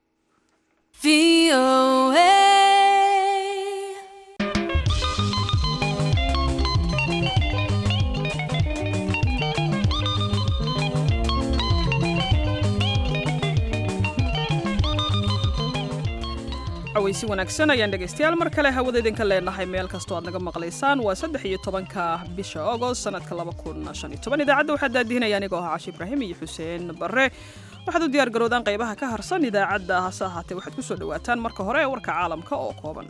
cawaysi wanaagsan ayaan dhegaystayaal mar kale hawada idinka leenahay meel kastoo aad naga maqlaysaan waa saddex iyo tobanka bisha agost sanadka laba kun shan iyo toban idaacadda waxaa daadihinaya anigoo ah cashi ibraahim iyo xuseen barre waxaad u diyaar garoodaan qaybaha ka harsan idaacadda hase ahaatee waxaad ku soo dhowaataan marka hore warka caalamka oo kooban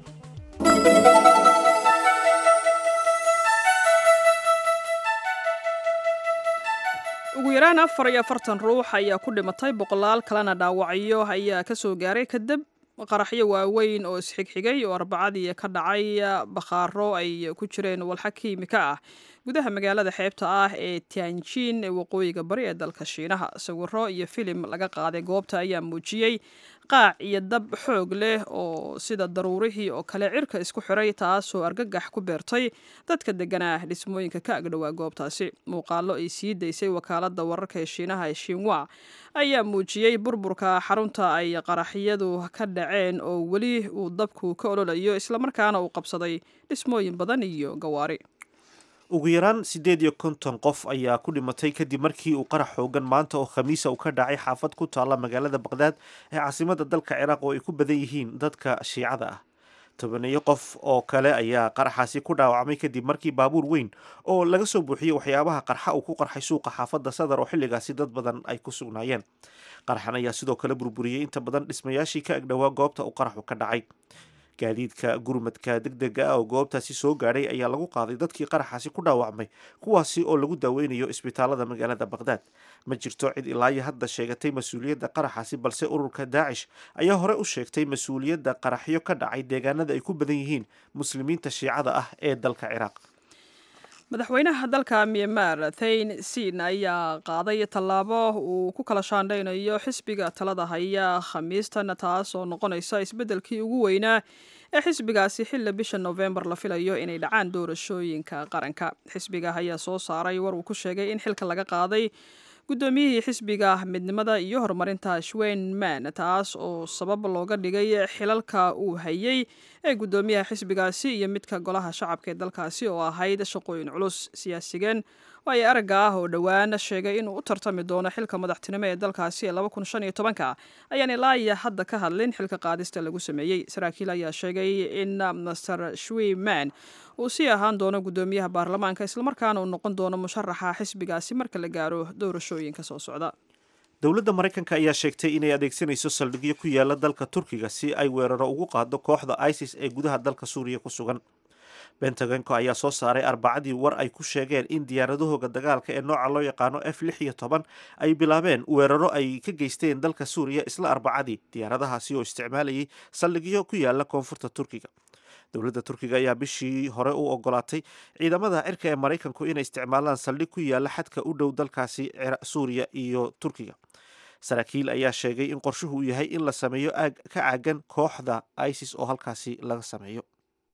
ugu yaraan afar iyo afartan ruux ayaa ku dhimatay boqolaal kalena dhaawacyo ayaa ka soo gaaray kadib qaraxyo waaweyn oo isxigxigay oo arbacadii ka dhacay bakhaaro ay ku jireen walxa kiimika ah gudaha magaalada xeebta ah ee tianjin ee waqooyiga bari ee dalka shiinaha sawiro iyo filim laga qaaday goobta ayaa muujiyey qaac iyo dab xoog leh oo sida daruurihii oo kale cirka isku xiray taasoo argagax ku beertay dadka deganaa dhismooyinka ka agdhowaa goobtaasi muuqaalo ay sii daysay wakaalada wararka ee shiinaha ee shinwa ayaa muujiyey burburka xarunta ay qaraxyadu ka dhaceen oo weli uu dabku ka ololayo islamarkaana uu qabsaday dhismooyin badan iyo gawaari ugu yaraan siddeed iyo konton qof ayaa ku dhimatay kadib markii uu qarax xoogan maanta oo khamiisa uu ka dhacay xaafad ku taalla magaalada baqdaad ee caasimada dalka ciraaq oo ay ku badan yihiin dadka shiicada ah tobaneeyo qof oo kale ayaa qaraxaasi ku dhaawacmay kadib markii baabuur weyn oo laga soo buuxiyey waxyaabaha qarxa uu ku qarxay suuqa xaafadda sadar oo xilligaasi dad badan ay ku sugnaayeen qaraxan ayaa sidoo kale burburiyey inta badan dhismayaashii ka agdhowaa goobta uu qaraxu ka dhacay gaadiidka gurmadka degdega ah oo goobtaasi soo gaadhay ayaa lagu qaaday dadkii qaraxaasi ku dhaawacmay kuwaasi oo lagu daaweynayo isbitaalada magaalada baqdaad ma jirto cid ilaayo hadda sheegatay mas-uuliyadda qaraxaasi balse ururka daacish ayaa hore u sheegtay mas-uuliyadda qaraxyo ka dhacay deegaanada ay ku badan yihiin muslimiinta shiicada ah ee dalka ciraaq madaxweynaha dalka myanmar thain sin ayaa qaaday tallaabo uu ku kala shaandhaynayo xisbiga talada haya khamiistan taas oo noqonaysa isbeddelkii ugu weynaa ee xisbigaasi xilli bisha nofembar la filayo inay dhacaan doorashooyinka qaranka xisbiga ayaa soo saaray war uu ku sheegay in xilka laga qaaday guddoomiyihii xisbiga midnimada iyo horumarinta shweyn man taas oo sabab looga dhigay xilalka uu hayay ee guddoomiyaha xisbigaasi iyo midka golaha shacabka ee dalkaasi oo ahayd shaqooyin culus siyaasigeen waayo aragga ah oo dhowaan sheegay inuu u tartami doono xilka madaxtinimo ee dalkaasi ee ka ayaan ilaa iyo hadda ka hadlin xilka qaadista lagu sameeyey saraakiil ayaa sheegay in master shwiman uu sii ahaan doono guddoomiyaha baarlamaanka islamarkaana uu noqon doono musharaxa xisbigaasi marka la gaaro doorashooyinka soo socda dowladda maraykanka ayaa sheegtay inay adeegsanayso saldhigyo ku yaala dalka turkiga si ay weeraro ugu qaado kooxda isis ee gudaha dalka suuriya ku sugan bentagonka ayaa soo saaray arbacadii war ay ku sheegeen in diyaaradahooga dagaalka ee nooca loo yaqaano f lix iyo toban ay bilaabeen weeraro ay ka geysteen dalka suuriya isla arbacadii diyaaradahaasi oo isticmaalayay saldhigyo ku yaala koonfurta turkiga dowladda turkiga ayaa bishii hore u ogolaatay ciidamada cirka ee maraykanku inay isticmaalaan saldhig ku yaala xadka u dhow dalkaasi suuriya iyo turkiga saraakiil ayaa sheegay in qorshuhu uu yahay in la sameeyo aag ka caagan kooxda isis oo halkaasi laga sameeyo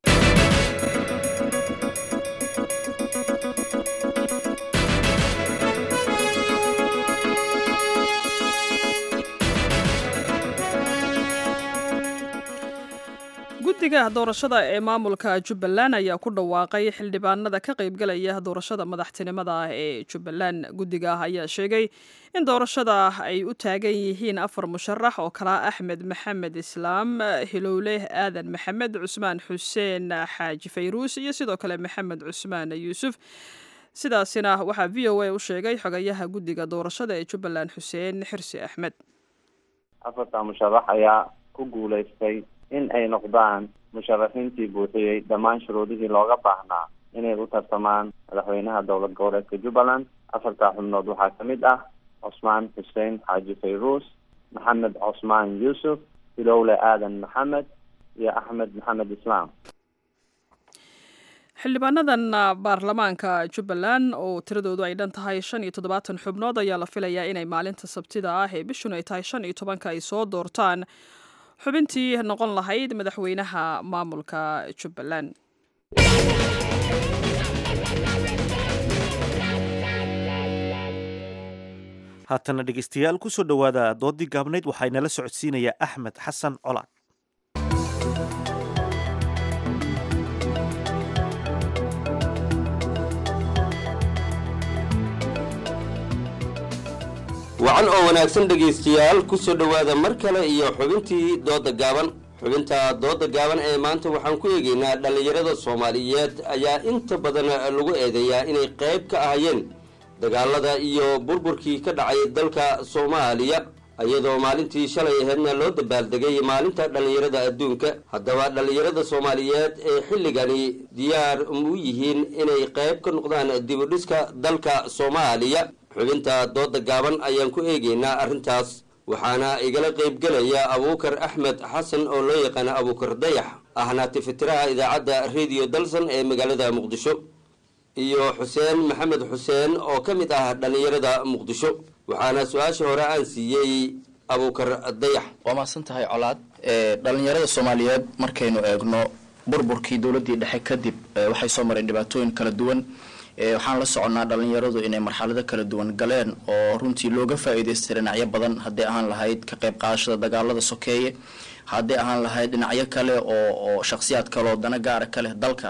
guddiga doorashada ee maamulka jubbaland ayaa ku dhawaaqay xildhibaanada ka qaybgalaya doorashada madaxtinimada ee jubbaland guddiga ayaa sheegay in doorashada ay u taagan yihiin afar musharax oo kalaa axmed maxamed islaam hilowle aadan maxamed cusmaan xuseen xaaji fayruus iyo sidoo kale maxamed cusmaan yuusuf sidaasina waxaa v o a u sheegay xogayaha guddiga doorashada ee jubbaland xuseen xirsi axmed afarta musharax ayaa ku guulaystay in ay noqdaan musharaxiintii buuxiyey dhammaan shuruudihii looga baahnaa inay u tartamaan madaxweynaha dowlad goboleedka jubbaland afartaa xubnood waxaa ka mid ah cusmaan xuseen xaaji fayruus maxamed cusmaan yuusuf hilowle aadan maxamed iyo axmed maxamed islaam xildhibaanadan baarlamaanka jubbaland oo tiradoodu ay dhan tahay shan iyo toddobaatan xubnood ayaa la filayaa inay maalinta sabtida ah ee bishun ay tahay shan iyo tobanka ay soo doortaan xubintii noqon lahayd madaxweynaha maamulka jubbaland haatana dhegeystayaal kusoo dhowaada doodii gaabnayd waxaa inala socodsiinayaa axmed xasan colaad wacan oo wanaagsan dhegaystayaal ku soo dhowaada mar kale iyo xubintii dooda gaaban xubinta dooda gaaban ee maanta waxaan ku eegaynaa dhallinyarada soomaaliyeed ayaa inta badan lagu eedeeyaa inay qayb ka ahayeen dagaalada iyo burburkii ka dhacay dalka soomaaliya iyadoo maalintii shalay aheedna loo dabaaldegay maalinta dhallinyarada adduunka haddaba dhallinyarada soomaaliyeed ee xilligani diyaar u yihiin inay qayb ka noqdaan dibudhiska dalka soomaaliya xubinta dooda gaaban ayaan ku eegaynaa arrintaas waxaana igala qaybgelaya abuukar axmed xasan oo loo yaqaana abuukar dayax ahna tifitiraha idaacadda rediyo dalsan ee magaalada muqdisho iyo xuseen maxamed xuseen oo ka mid ah dhallinyarada muqdisho waxaana su-aasha hore aan siiyey abuukar dayax waa mahadsan tahay colaad dhallinyarada soomaaliyeed markaynu eegno burburkii dowladdii dhexe kadib waxay soo mareen dhibaatooyin kala duwan waxaan la soconnaa dhallinyaradu inay marxalado kala duwan galeen oo runtii looga faa-iideystay dhinacyo badan hadday ahaan lahayd ka qayb qaadashada dagaalada sokeeye hadday ahaan lahayd dhinacyo kale oo oo shakhsiyaad kale oo dana gaara ka leh dalka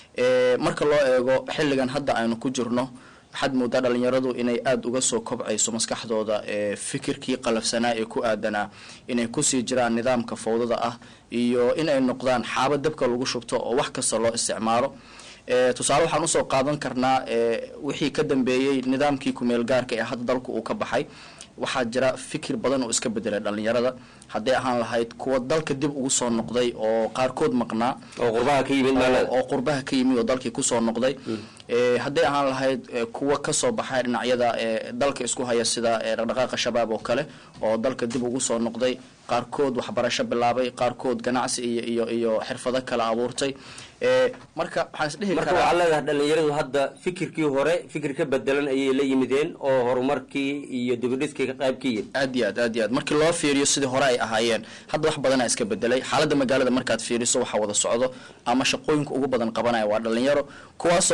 marka loo eego xilligan hadda aynu ku jirno waxaad moodaa dhalinyaradu inay aada uga soo kobcayso maskaxdooda fikirkii qalafsanaa ee ku aadanaa inay kusii jiraan nidaamka fawdada ah iyo inay noqdaan xaabo dabka lagu shubto oo wax kasta loo isticmaalo tusaale waxaan usoo qaadan karnaa wixii ka dambeeyey nidaamkii kumeel gaarka ee hadda dalku uu ka baxay waxaa jira fikir badan oo iska bedelay dhalinyarada hadday ahaan lahayd kuwa dalka dib ugu soo noqday oo qaarkood maqnaa oo qurbaha ka yimid oo qurbaha ka yimid oo dalkii kusoo noqday hadday ahaan lahayd kuwa kasoo baxay dhinacyada dalka isku haya sida dhaqdhaqaaqa shabaab oo kale oo dalka dib ugu soo noqday qaarkood waxbarasho bilaabay qaarkood ganacsi iyo iyo iyo xirfado kale abuurtay marka waxaan isdhihi marka waxaa leedahay dhalinyaradu hadda fikirkii hore fikir ka bedelan ayay la yimideen oo horumarkii iyo dibidhiskii ka qayb ka yihin aad iyo aad aad iyo aad markii loo fiiriyo sidii hore ay ahaayeen hadda wax badanaa iska bedelay xaaladda magaalada markaad fiiriso waxaa wada socdo ama shaqooyinka ugu badan qabanaya waa dhalinyaro kuwaasoo qaar ku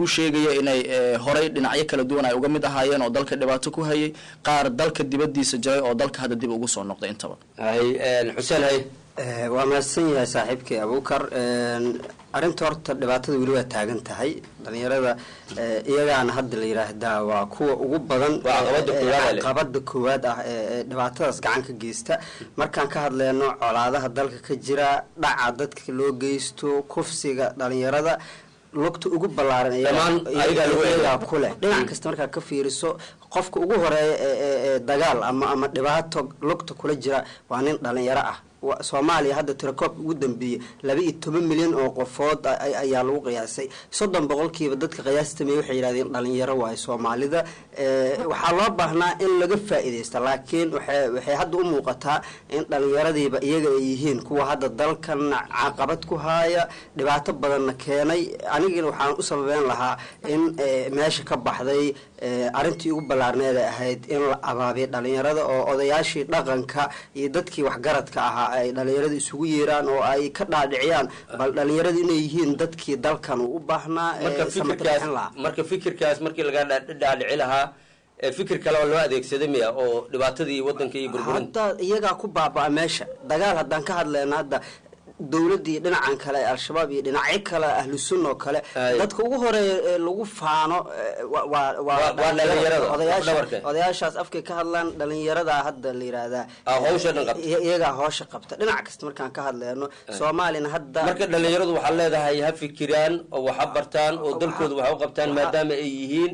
kuu sheegaya inay eh, horay dhinacyo kala duwan ay uga mid ahaayeen oo dalka dhibaato ku hayay qaar dalka dibadiisa jiray oo dalka hadda dib ugu soo noqday intaba xuseen hay Eh, waa mahadsan yahay saaxiibkii abuukar arrinta horta dhibaatada weli waa taagan tahay dhalinyarada eh, iyagaana hadda la yidhaahdaa waa kuwa ugu badan Waa caqabada eh, koowaad eh, ale. caqabada koowaad ah ee ee dhibaatadaas gacan ka geysta markaan ka hadleyno colaadaha dalka ka jira dhaca dadka loo geysto kufsiga dhalinyarada lugta ugu ballaaran iyaga- Dhammaan ayagaa lagu iyagaa eegaa. ku leh dhinac kasta markaa ka fiiriso qofka ugu horeeya ee- ee ee dagaal ama ama dhibaato lugta kula jira waa nin dhalinyaro ah Wa- soomaaliya hadda tirakoob ugu dambeeyey laba iyo toban milyan oo qofood a- a- ayaa lagu qiyaasay soddon boqolkiiba dadka qiyaastamey waxay yidhahdeen dhalinyaro waayo soomaalida Eh, waxaa loo baahnaa in laga faa'iidaysta laakiin waxay waxay hadda u muuqataa in dhalinyaradiiba iyaga ay yihiin kuwa hadda dalkan caqabad ku haaya dhibaato badanna keenay anigina waxaan u sababeyn lahaa in eh, meesha ka baxday eh, arrintii ugu ballaarneed ay ahayd in la abaabiyo dhalinyarada oo odayaashii dhaqanka iyo dadkii waxgaradka ahaa ay dhalinyarada isugu yeeraan oo ay ka dhaadhiciyaan bal dhalinyaradu inay yihiin dadkii dalkan uu u baahnaa eh, marka samata fikirkaas bixin lahaa marka fikirkaas markii laga dha- dhaadhici lahaa ee fikir kale oo loo adeegsaday miya oo dhibaatadii wadanka iyo burburinta hadda iyagaa ku baabaa meesha dagaal haddaan ka hadlayna hadda dowladdii dhinacan kale ee al-shabaab iyo dhinacyo kale ahlu sunna oo kale Ay. dadka ugu horeeya ee lagu faano eh, wa- waa Waa- waa dhalinyarada, odayaasha dhabarka. odayaashaas afkay ka hadlaan dhalinyarada hadda la yidhaahdaa Ah, hawsha dhan qabta. iy- iyagaa hawsha qabta dhinac kasta markaan ka hadlayno soomaalina hadda marka dhalinyaradu waxaa leedahay ha fikiraan oo wax ha bartaan oo dalkooda wax u qabtaan maadaama ay yihiin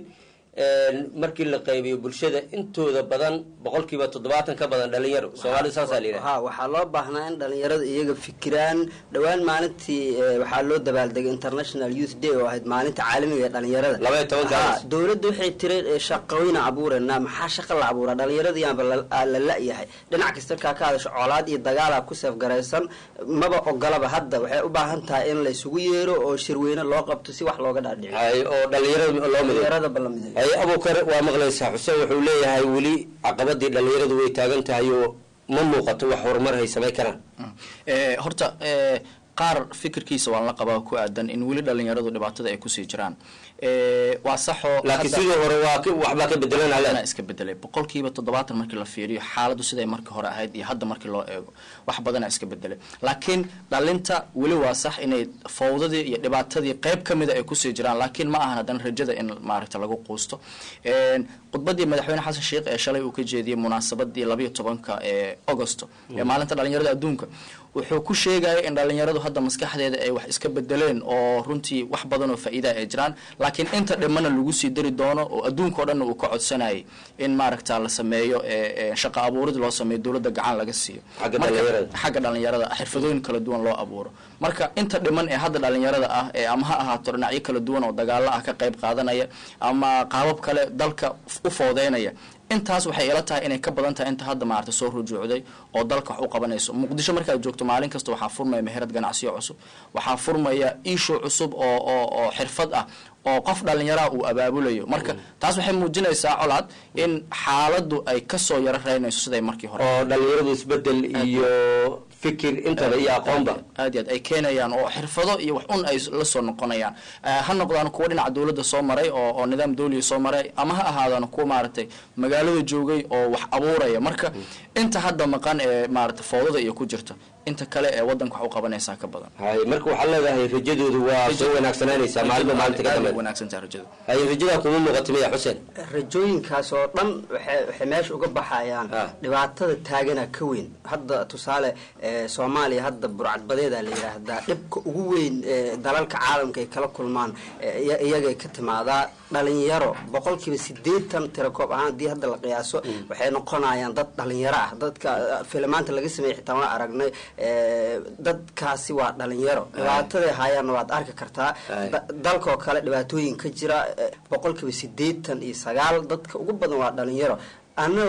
markii la qaybiyo bulshada intooda badan boqolkiiba toddobaatan ka badan dhalinyaro soomaalida saasaa la yidhaha ha waxaa loo baahnaa in dhalinyarada iyaga fikiraan dhowaan maalintii eh, waxaa loo dabaaldegay international youth day oo ahayd maalinta caalamiga ee dhalinyarada Laba iyo tobanka Ha, August. dowladda waxay tiri eh, shaqooyina abuuranaa maxaa shaqa la abuuraa dhalinyaradiiyaanba la aa la la-yahay dhinac kasta markaa ka hadasho colaad iyo dagaala ku seefgaraysan maba ogolaba hadda waxay u baahan tahay in la isugu yeero oo shirweyne loo qabto si wax looga dhaadhiciyo hay oo dhalinyarada loo mideeyo dhalinyarada ba la mideeyo hay abukar waa maqlaysaa xuseen wuxuu leeyahay weli caqabadii dhalinyaradu way taagan tahay oo ma muuqato wax horumar hay samayn karaan Eh, horta eh, qaar fikirkiisa waan la qabaa ku aadan in weli dhalinyaradu dhibaatada ay kusii jiraan Eh, waa saxoo laakiin sidii hore waa ka- waxbaa ka bedelan ale Waxbaa iska bedelay boqolkiiba toddobaatan markii la fiiriyo xaaladdu siday markii hore ahayd iyo hadda markii loo eego wax badana iska bedelay laakiin dhalinta weli waa sax inay fawdadii iyo dhibaatadii qayb ka mida ay kusii jiraan laakiin ma ahan haddana rajada in maaragta lagu quusto Een, khudbadii madaxweyne xasan sheikh ee shalay uu ka jeediyey munaasabadii labayo tobanka ee augusto ee maalinta dhalinyarada adduunka wuxuu ku sheegaya in dhalinyaradu hadda maskaxdeeda ay wax iska bedeleen oo runtii wax badan oo faa'iida ay jiraan laakiin inta dhimana lagu sii dari doono oo adduunka oo dhan uu ka codsanayay in maaragta la sameeyo ee, ee, shaqo abuurid loo sameeyo dowladda gacan laga siiyo Xagga Marka- dhalinyarada. xagga dhalinyarada xirfadooyin kala duwan loo abuuro marka inta dhiman ee hadda dhalinyarada ah ee ama ha ahaato dhinacyo kala duwan oo dagaalo ah ka qayb qaadanaya ama qaabab kale dalka u foodeynaya intaas waxay ila tahay inay ka badan tahay inta hadda maarata soo rujuucday oo dalka wax u qabanayso muqdisho markaad joogto maalin kasta waxaa furmaya meherad ganacsiyo cusub waxaa furmaya ishu cusub oo oo oo xirfad ah oo qof dhalinyaraha uu abaabulayo marka taas waxay muujinaysaa colaad in xaaladdu ay kasoo yaro reynayso siday markii hore oo dhalinyaradu isbedel iyo fikir intaba iyo aqoonba aad iyo aad ay keenayaan oo xirfado iyo wax un ay la soo noqonayaan Eh, ha noqdaan kuwa dhinaca dowladda soo maray oo oo nidaam dawliya soo maray ama ha ahaadaan kuwa maaragtay magaalada joogay oo wax abuuraya marka inta hadda maqan ee maaragtay fowdada iyo ku jirta inta kale ee wadanka wax u qabanaysaa ka badan hay marka waxaa leedahay rajadoodu waa soo wanaagsananaysaa maalinba maalinta ka Aad bay dambeyd wanaagsantahay rajadu hay rajadaa kuma muuqata miya xuseen rajooyinkaas oo dhan waxay waxay meesha uga baxayaan dhibaatada taagana ka weyn hadda tusaale eh, soomaaliya hadda burcadbadeeda la yidhaahdaa dhibka ugu weyn ee dalalka caalamka ay kala kulmaan eh, iya- iyagay ka timaadaa dhalinyaro boqolkiiba sideetan tirakoob ahaan haddii hadda la qiyaaso waxay noqonayaan dad dhalinyaro ah dadka eh, filimaanta laga sameeyey xitaa waan aragnay eh, dadkaasi waa dhalinyaro dhibaataday hayaanna waad arki kartaa Da- dalkoo kale dhibaatooyin ka jira eh, boqolkiiba sideetan iyo sagaal dadka ugu badan waa dhalinyaro ana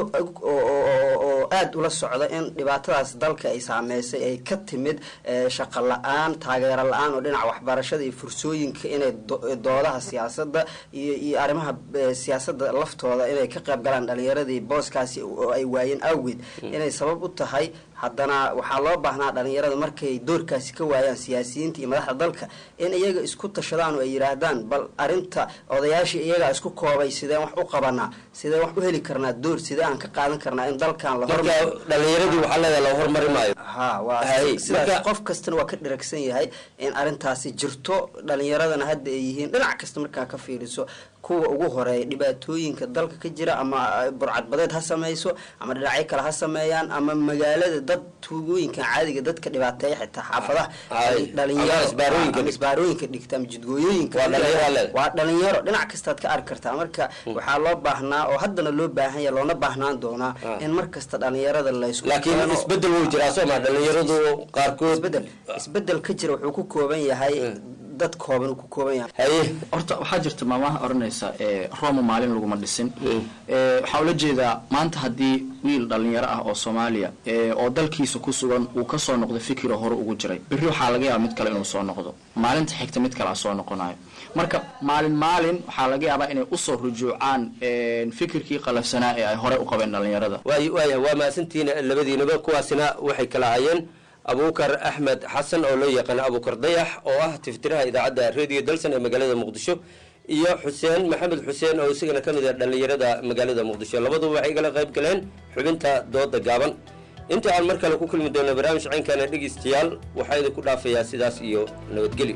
oo aada ula socda in dhibaatadaas dalka ay saameysay ay ka timid eh, shaqo la-aan taageero la-aan oo dhinaca waxbarashada iyo fursooyinka inay do- doodaha siyaasadda iyo iyo arrimaha eh, siyaasadda laftooda inay ka qayb galaan dhalinyaradii booskaasi oo ay waayeen awgeed inay sabab u tahay haddana waxaa loo baahnaa dhalinyarada markay doorkaasi ka waayaan siyaasiyiinta iyo madaxda dalka in iyaga isku tashadaan oo ay yidhaahdaan bal arinta odayaasha iyagaa isku koobay sideen wax u qabanaa sideen wax u heli karnaa door sidee aan ka qaadan karnaa in dalkan la marka dhalinyaradii waxaa leedahay la hormari maayo ha waa Hay, sidaas marka- qof kastana waa ka dheragsan yahay in arintaasi jirto dhalinyaradana hadda ay yihiin dhinac kasta markaa ka fiiriso kuwa ugu horeeya dhibaatooyinka dalka ka jira ama eh, burcadbadeed ha sameyso ama dhinacyo kale ha sameeyaan ama magaalada dad tuugooyinkan caadiga dadka dhibaateeya xitaa xaafadaha Hay, dhalinyaro ama isbaarooyinka ama isbaarooyinka dhigta ama jidgooyooyinka Waa dhalinyaro alle. waa dhalinyaro dhinac kastaad ka arki kartaa marka waxaa loo baahnaa oo haddana loo baahan yahay loona baahnaan doonaa in mar kasta dhalinyarada la isku laakiin keeno. isbedel wuu jiraa soo ma dhalinyaradu qaarkood isbedel isbedel ka jira wuxuu ku kooban yahay dad kooban uu ku kooban yahay horta waxaa jirta maamaha oranaysa ee roma maalin laguma dhisin Ee, waxaa ula jeedaa maanta haddii wiil dhalinyaro ah oo soomaaliya ee, oo dalkiisa ku sugan uu kasoo noqdo fikiro hore ugu jiray berri waxaa laga yaaba mid kale inuu soo noqdo maalinta xigta mid kale a soo noqonayo marka maalin maalin waxaa laga yaabaa inay usoo rujuucaan ee, fikirkii qalafsanaa ee ay hore u qabeen dhalinyarada waay waaya waa mahadsantihiin labadiinaba kuwaasina waxay kala hayeen abuukar axmed xasan oo loo yaqaano abuukar dayax oo ah tiftiraha idaacadda radio dalsan ee magaalada muqdisho iyo xuseen maxamed xuseen oo isagana ka mid ah dhallinyarada magaalada muqdisho labaduba waxay igala qayb galeen xubinta dooda gaaban inta aan mar kale ku kulmi doono barnaamij caynkana dhegeystayaal waxaa idinku dhaafayaa sidaas iyo nabadgelyo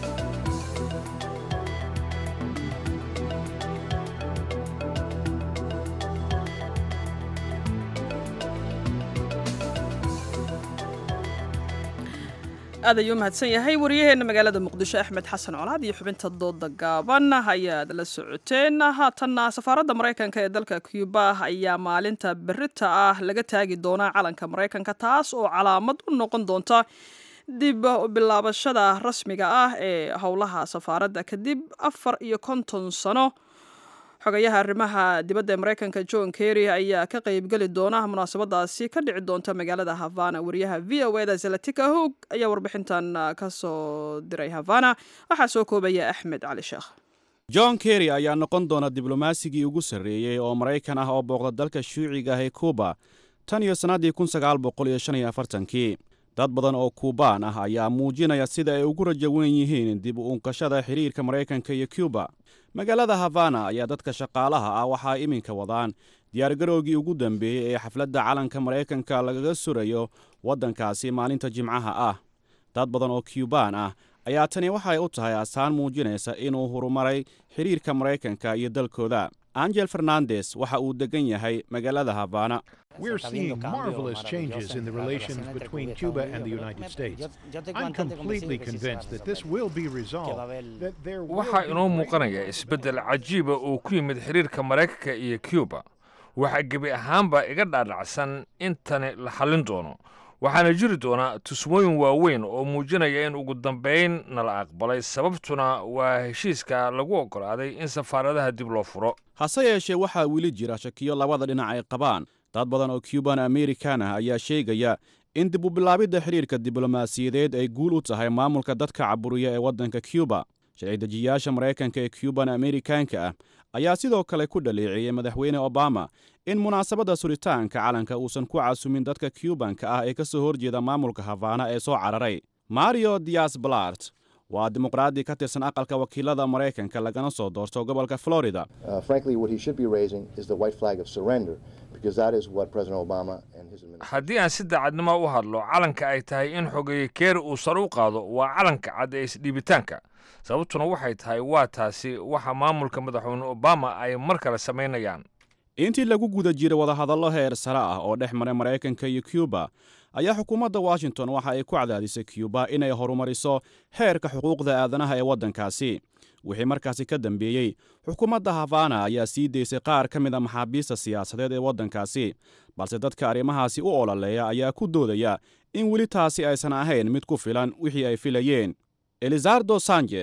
aad ayuu mahadsan yahay waryaheena magaalada muqdisho axmed xasan colaad iyo xubinta dooda gaaban ayaad la socoteen haatanna safaaradda maraykanka ee dalka cuba ayaa maalinta berita ah laga taagi doonaa calanka maraykanka taas oo calaamad u noqon doonta dib u bilaabashada rasmiga ah ee howlaha safaaradda kadib afar iyo konton sano xogayaha arrimaha dibadda ee maraykanka john kerry ayaa ka qaybgeli doona munaasabadaasi ka dhici doonta magaalada havana wariyaha v o eda zalatika hoog ayaa warbixintan ka soo diray havana waxaa soo koobaya axmed cali sheekh john kerry ayaa noqon doona diblomasigii ugu sarreeyey oo maraykan ah oo booqda dalka shuuciga ah ee kuuba tan iyo sannaddii kun sagaal boqol iyo shan iyo afartankii dad badan oo kuubaan ah ayaa muujinaya sida ay ugu rajo weyn yihiin dib u unkashada xidhiirka maraykanka iyo cuba magaalada havana ayaa dadka shaqaalaha ah waxaa iminka wadaan diyaargarowgii ugu dambeeyey ee xafladda calanka maraykanka lagaga surayo waddankaasi maalinta jimcaha ah dad badan oo cubaan ah ayaa tani waxay u tahay astaan muujinaysa inuu horumaray xidhiirka maraykanka iyo dalkooda angel fernandes waxa uu degan yahay magaalada havana We're seeing marvelous changes in the relations between Cuba and the United States. I'm completely convinced that this will be resolved. That there will waxaa be inoo muuqanaya isbeddel cajiiba oo ku yimid xidhiirka maraykanka iyo cuba waxaa gebi ahaanba iga dhaadhacsan in tani la xallin doono waxaana jiri doonaa tusmooyin waaweyn oo muujinaya in ugu dambayn nala aqbalay sababtuna waa heshiiska lagu oggolaaday in safaaradaha dib loo furo hase yeeshee waxaa weli jira shakiyo labada dhinac ay qabaan dad badan oo cuban amerikan ah ayaa sheegaya in dib u bilaabidda xidhiirka diblomaasiyadeed ay guul u tahay maamulka dadka caburiya ee waddanka cuba sharci-dejiyaasha maraykanka ee cuban amerikaanka ah ayaa sidoo kale ku dhaleeceeyey madaxweyne obama in munaasabadda suritaanka calanka uusan ku casumin dadka cubanka ah ee ka soo horjeeda maamulka havana ee soo cararay mario dias balart waa dimuqraadi ka tirsan aqalka wakiilada maraykanka lagana soo doorto gobolka florida Uh, frankly, what he should be raising is the white flag of surrender, because that is what President Obama and his administration. haddii aan si daacadnimo u hadlo calanka ay tahay in xogeeye keeri uu sare u qaado waa calanka cad ee isdhiibitaanka sababtuna waxay tahay waa taasi waxa maamulka madaxweyne obama ay mar kale samaynayaan intii lagu guda jiray wadahadallo heer sare ah oo dhex maray maraykanka iyo cuba ayaa xukuumadda washington waxa ay ku cadaadisay cuba inay horumariso heerka xuquuqda aadanaha ee waddankaasi wixii markaasi ka dambeeyey xukuumadda havana ayaa sii daysay qaar ka mid a maxaabiista siyaasadeed ee waddankaasi balse dadka arrimahaasi u ololeeya ayaa ku doodaya in weli taasi aysan ahayn mid ku filan wixii ay filayeen elizardo sanchez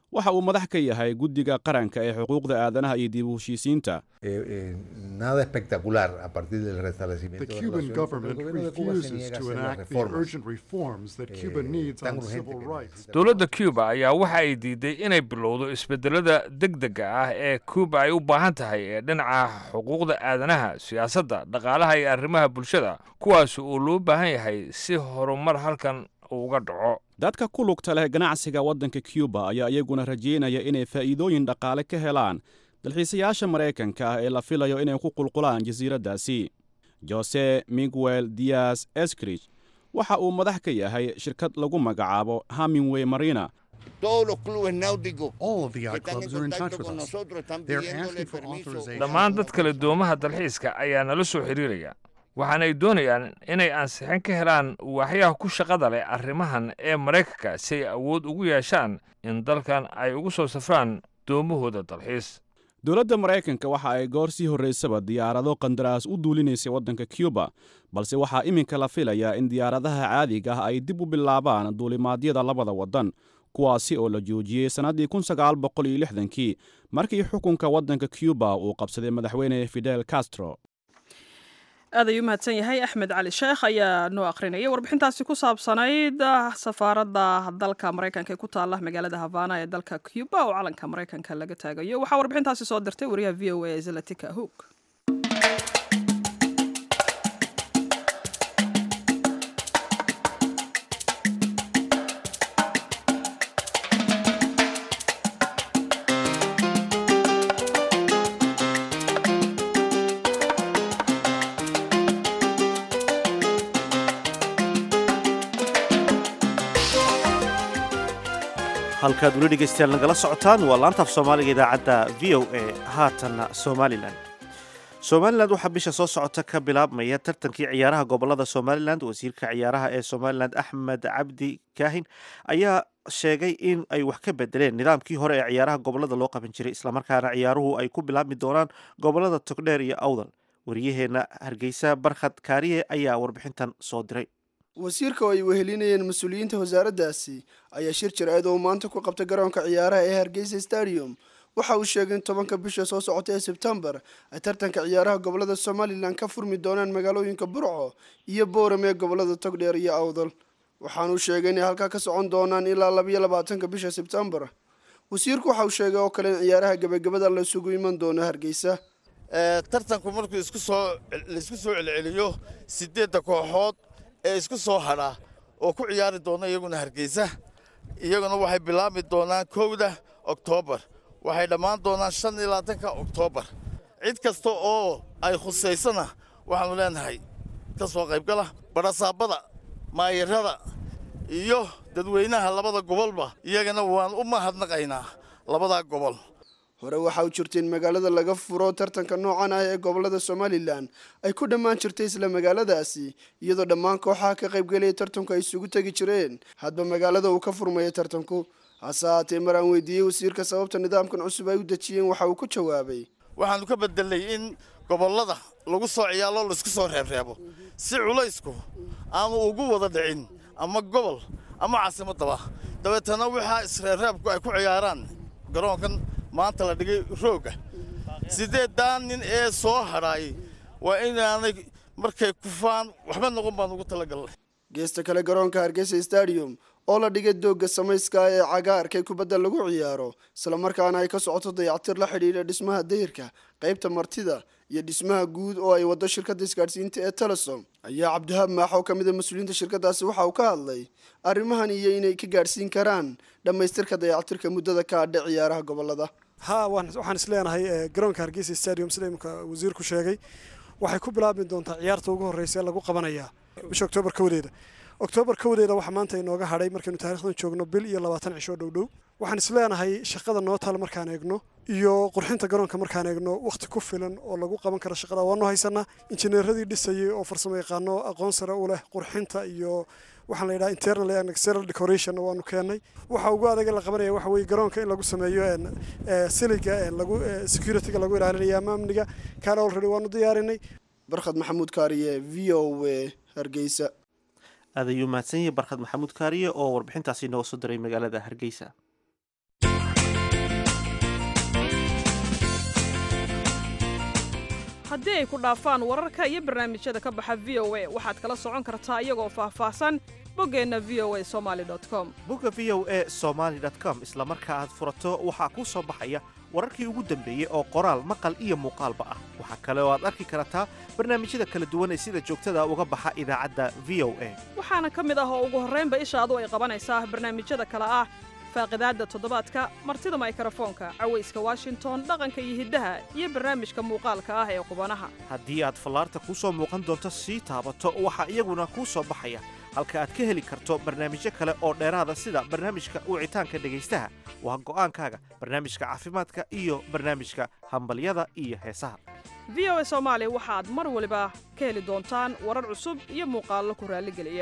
waxa uu madax ka yahay guddiga qaranka ee xuquuqda aadanaha iyo dib u heshiisiinta nada espectacular a partir del restablecimiento The de Cuban relaciones, government porque el gobierno de Cuba se refuses niega a to hacer las enact the reformas. urgent reforms that Cuba needs tan on urgente civil que rights. dowladda cuba ayaa waxa ay diiday inay bilowdo isbedelada degdega ah ee cuba ay u baahan tahay ee dhinaca xuquuqda aadanaha siyaasadda dhaqaalaha iyo arrimaha bulshada kuwaas oo loo baahan yahay si horumar halkan uu uga dhaco dadka ku lugta leh ganacsiga waddanka cuba ayaa iyaguna rajaynaya inay faa'iidooyin dhaqaale ka helaan dalxiisayaasha maraykanka ah ee la filayo inay ku qulqulaan jasiiraddaasi jose miguel dias escrich waxa uu madax ka yahay shirkad lagu magacaabo hamingway marina All of the yacht clubs are in touch with us. They're asking for authorization. dhammaan dad kale doomaha dalxiiska ayaa nala soo xiriiraya waxaana ay doonayaan inay ansixin ka helaan waaxyaha ku shaqada leh arrimahan ee maraykanka si ay awood ugu yeeshaan in dalkan ay ugu soo safraan doomahooda dalxiis dowladda maraykanka waxa ay goor sii horraysaba diyaarado qandaraas u duulinaysay waddanka cuba balse waxaa iminka la filayaa in diyaaradaha caadiga ah ay dib u bilaabaan duulimaadyada labada waddan kuwaasi oo la joojiyey sannaddii kun sagaal boqol iyo lixdankii markii xukunka waddanka cuba uu qabsaday madaxweyne fidel castro aad ayuu mahadsan yahay axmed cali sheekh ayaa noo akhrinayay warbixintaasi ku saabsanayd ah, safaaradda dalka maraykanka ee ku taala magaalada havana ee dalka cuba oo calanka maraykanka laga taagayo waxaa warbixintaasi soo dirtay wariyaha v o a zalatika hoog halkaad weli dhegaystayaal nagala socotaan waa laanta af soomaaliga idaacadda v o a haatanna somalilan somalilan waxaa bisha soo socota ka bilaabmaya tartankii ciyaaraha gobolada somalilan wasiirka ciyaaraha ee somalilan axmed cabdi kaahin ayaa sheegay in ay wax ka bedeleen nidaamkii hore ee ciyaaraha gobolada loo qaban jiray islamarkaana ciyaaruhu ay ku bilaabmi doonaan gobolada togdheer iyo awdal wariyaheenna hargeysa barkhad kaariye ayaa warbixintan soo diray wasiirka oo ay wehelinayeen mas-uuliyiinta wasaaraddaasi ayaa shir jir-eed oo maanta ku qabtay garoonka ciyaaraha ee hargeysa stadium waxa uu sheegay in tobanka bisha soo socota ee sebtembar ay tartanka ciyaaraha gobolada somalilan ka furmi doonaan magaalooyinka burco iyo booram ee gobolada togdheer iyo awdal waxaanuu sheegay inay halkaa ka socon doonaan ilaa labayo labaatanka bisha sebtembar wasiirku waxa uu sheegay oo kale in ciyaaraha gebagabada la isugu iman doono hargeysa tartanku markuu isku soo laisku soo celceliyo sideedda kooxood ee isku soo hadha oo ku ciyaari doona iyaguna hargeysa iyaguna waxay bilaabmi doonaan kowda oktoobar waxay dhammaan doonaan shan iyo labaatanka oktoobar cid kasta oo ay khusaysana waxaanu leenahay ka soo qaybgala barasaabada maayarada iyo dadweynaha labada gobolba iyagana waan u mahadnaqaynaa labadaa gobol hore waxa uu jirtay in magaalada laga furo tartanka noocan ah ee gobolada somalilan ay ku dhammaan jirtay isla magaaladaasi iyadoo dhammaan kooxaha ka qaybgelaya tartanku ay isugu tegi jireen hadba magaalada uu ka furmaya tartanku hase haatee mar aan weydiiyey wasiirka sababta nidaamkan cusub ay u dejiyeen waxa uu ku jawaabay waxaanu ka bedelay in gobollada lagu soo ciyaalo laisku soo reebreebo si culaysku aanu ugu wada dhicin ama gobol ama caasimadaba dabeetana waxaa isreebreebku ay ku ciyaaraan garoonkan maanta la dhigay rooga sideeddaan nin ee soo hadhaay waa inaanay markay kufaan waxba noqon baan ugu talagalnay geesta kale garoonka hargeysa stadium oo la dhigay doogga samayska ee cagaarka ee kubadda lagu ciyaaro islamarkaana ay ka socoto dayactir la xidhiidha dhismaha dayirka qaybta martida iyo dhismaha guud oo ay waddo shirkadda isgaadhsiinta ee telesom ayaa cabdihaab maax oo ka mid a mas-uuliyiinta shirkaddaasi waxa uu ka hadlay arrimahan iyo inay ka gaadhsiin karaan dhammaystirka dayactirka muddada ka adha ciyaaraha gobolada ha waxaan isleenahay garoonka hargeysa stadium sida imika wasiirku sheegay waxay ku bilaabmi doontaa ciyaarta ugu horreysa ee lagu qabanayaa bisha oktoobar kowdeeda oktoobar kowdeeda waxaa maanta inooga hadhay markaynu taarikhdan joogno bil iyo labaatan cisho dhow dhow waxaan isleenahay shaqada noo taal markaan eegno iyo qurxinta garoonka markaan eegno wakhti ku filan oo lagu qaban karo shaqada waanu haysanaa injineeradii dhisayay oo farsamo yaqaano aqoon sare u leh qurxinta iyo waxaan la yidhaha internal and external decoration waanu keennay waxa ugu adaga la qabanaya waxa weeye garoonka in lagu sameeyo siliga lagu securityga lagu ilaalinaya ama amniga kaana already waanu diyaarinay barkhad maxamuud kaariye v o a hargeysa aad ayuu mahadsan yahay barkhad maxamuud kaariye oo warbixintaasi inoo soo diray magaalada hargeysa haddii ay ku dhaafaan wararka iyo barnaamijyada ka baxa v o a waxaad kala socon kartaa iyagoo faahfaahsan boggeenna v o a somaali com bogga v o a somaali com isla marka aad furato waxaa kuu soo baxaya wararkii ugu dambeeyey oo qoraal maqal iyo muuqaalba ah waxaa kale oo aad arki kartaa barnaamijyada kala duwan ee sida joogtada uga baxa idaacadda v o a waxaana ka mid ah oo ugu horraynba ishaadu ay qabanaysaa barnaamijyada kale ah faaqidaadda toddobaadka martida maykrofoonka cawayska washington dhaqanka iyo hiddaha iyo barnaamijka muuqaalka ah ee qubanaha haddii aad fallaarta kuu soo muuqan doonto sii taabato waxaa iyaguna kuu soo baxaya halka aad ka heli karto barnaamijyo kale oo dheeraada sida barnaamijka wicitaanka dhegaystaha waa go'aankaaga barnaamijka caafimaadka iyo barnaamijka hambalyada iyo heesaha v o a soomaali waxaad mar waliba ka heli doontaan warar cusub iyo muuqaallo ku raalligeliya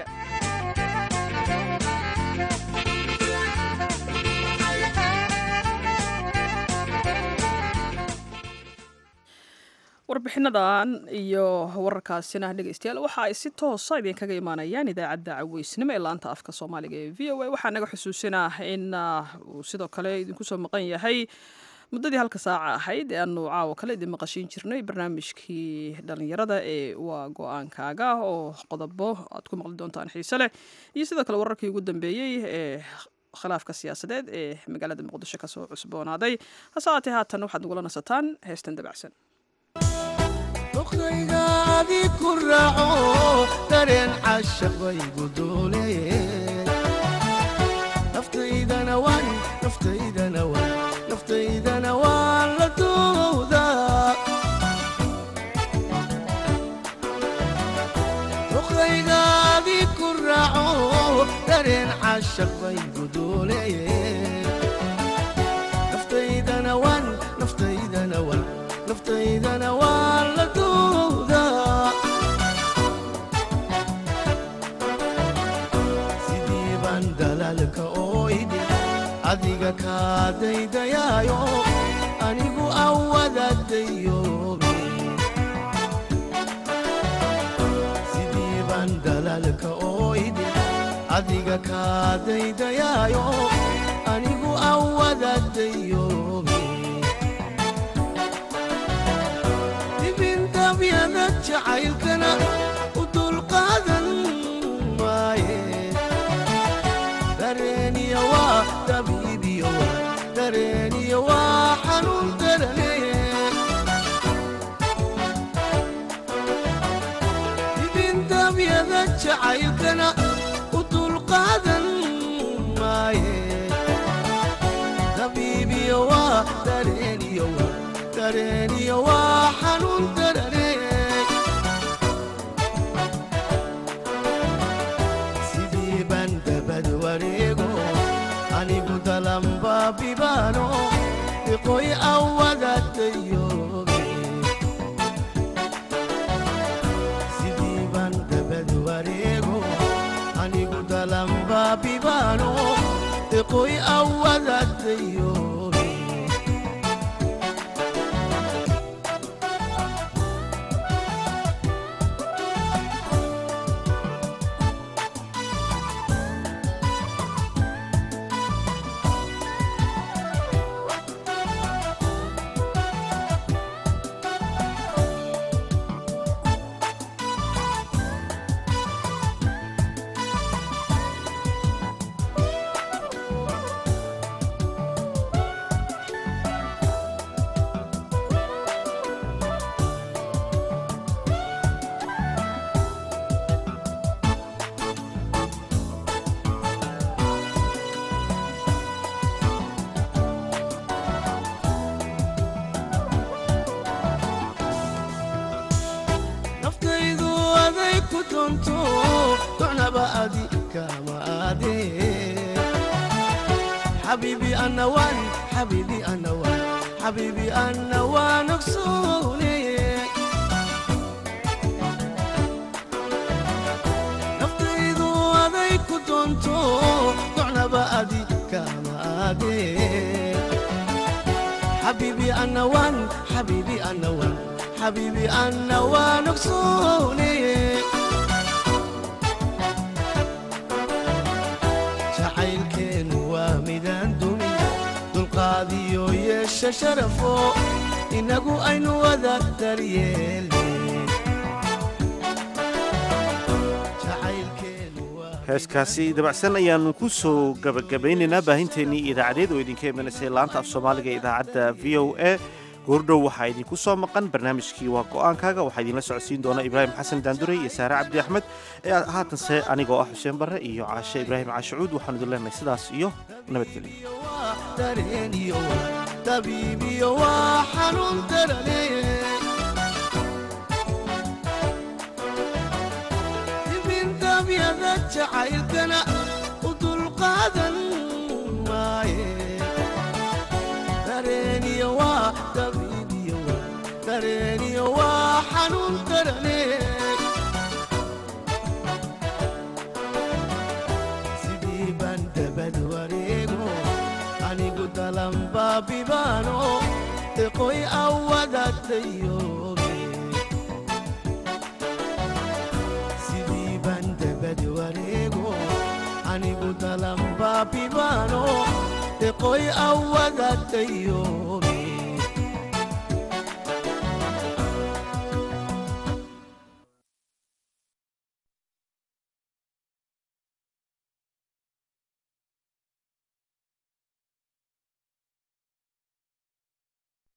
warbixinadan iyo wararkaasina dhegaystayaal waxa ay si toosa idinkaga imaanayaan idaacadda caweysnimo ee laanta afka soomaaliga ee v o a waxaa naga xusuusinaa in uu sidoo kale idinku soo maqan yahay muddadii halka saaca ahayd ee aanu caawo kale idin maqashiin jirnay barnaamijkii dhallinyarada ee waa go-aankaaga oo qodobo aad ku maqli doontaan xiise leh iyo sidoo kale wararkii ugu dambeeyey ee khilaafka siyaasadeed ee magaalada muqdisho kasoo cusboonaaday hase haatee haatan waxaad nagula nasataan heestan dabacsan duqdayga adi ku raaco dareen cashaq baygu duuleen naftaydana waan naftaydana waan naftaydana waan la duudaa duqdayga adi ku raaco dareen cashaq baygu duuleen naftaydana waan naftaydana waan naftaydana waan la duudaa sidii baan dalaalka oo idhi adiga kaa daydayaayo anigu awadadayoobe sidii baan dalaalka oo idhi adiga kaa daydayaayo anigu awadadayoobe dibindabyada jacaylkana u dulqaadan maaye dareeniya waa dabiibiyo waa dareeniya waa xanuun darane dibindabyada jacaylkana u dulqaadan maaye dabiibiyo waa dareeniyo waa dareeniyo waa xanuun darane sidii baan dabad wareego anigu dalanbaabibaano iqoy awadadayoobe sidii baan dabad wareego anigu dalanbaabibaano iqoy awadadayoobe naftaydu aday ku doonto docnaba adi kama aadee xabiibi ana waan xabiibi ana waan xabiibi ana waan ogsoone naftaydu aday ku doonto docnaba adi kama aadee xabiibi ana waan xabiibi ana waan xabiibi anna waan ogsoone jacaylkeennu waa midaan dumin dulqaadiyo yeesha sharafo inagu aynu wada daryeelne heeskaasi dabacsan ayaanu ku soo gabagabaynaynaa baahinteennii idaacadeed oo idinka imanaysay laanta af soomaaliga ee idaacadda v o a goordhow waxaa idinku soo maqan barnaamijkii waa go'aankaaga waxaa idinla socodsiin doona ibraahim xasan daanduray iyo saare cabdi axmed ee haatanse anigoo ah xuseen barre iyo caashe ibraahim caashacuud waxaanu idin leenahay sidaas iyo nabadgelyo dareeniyo dabiibiyo waa xanuun darane dibindabyada jacaylkana u dulqaadan maaye dareeniyo waa dabiibiyo waa dareeniyo waa xanuun darane sidii baan dabad wareego anigu dalanbaabibaano eqoy awadatayobe sidii baan dabad wareego anigu dalanbaabibaano eqoy awadatayobe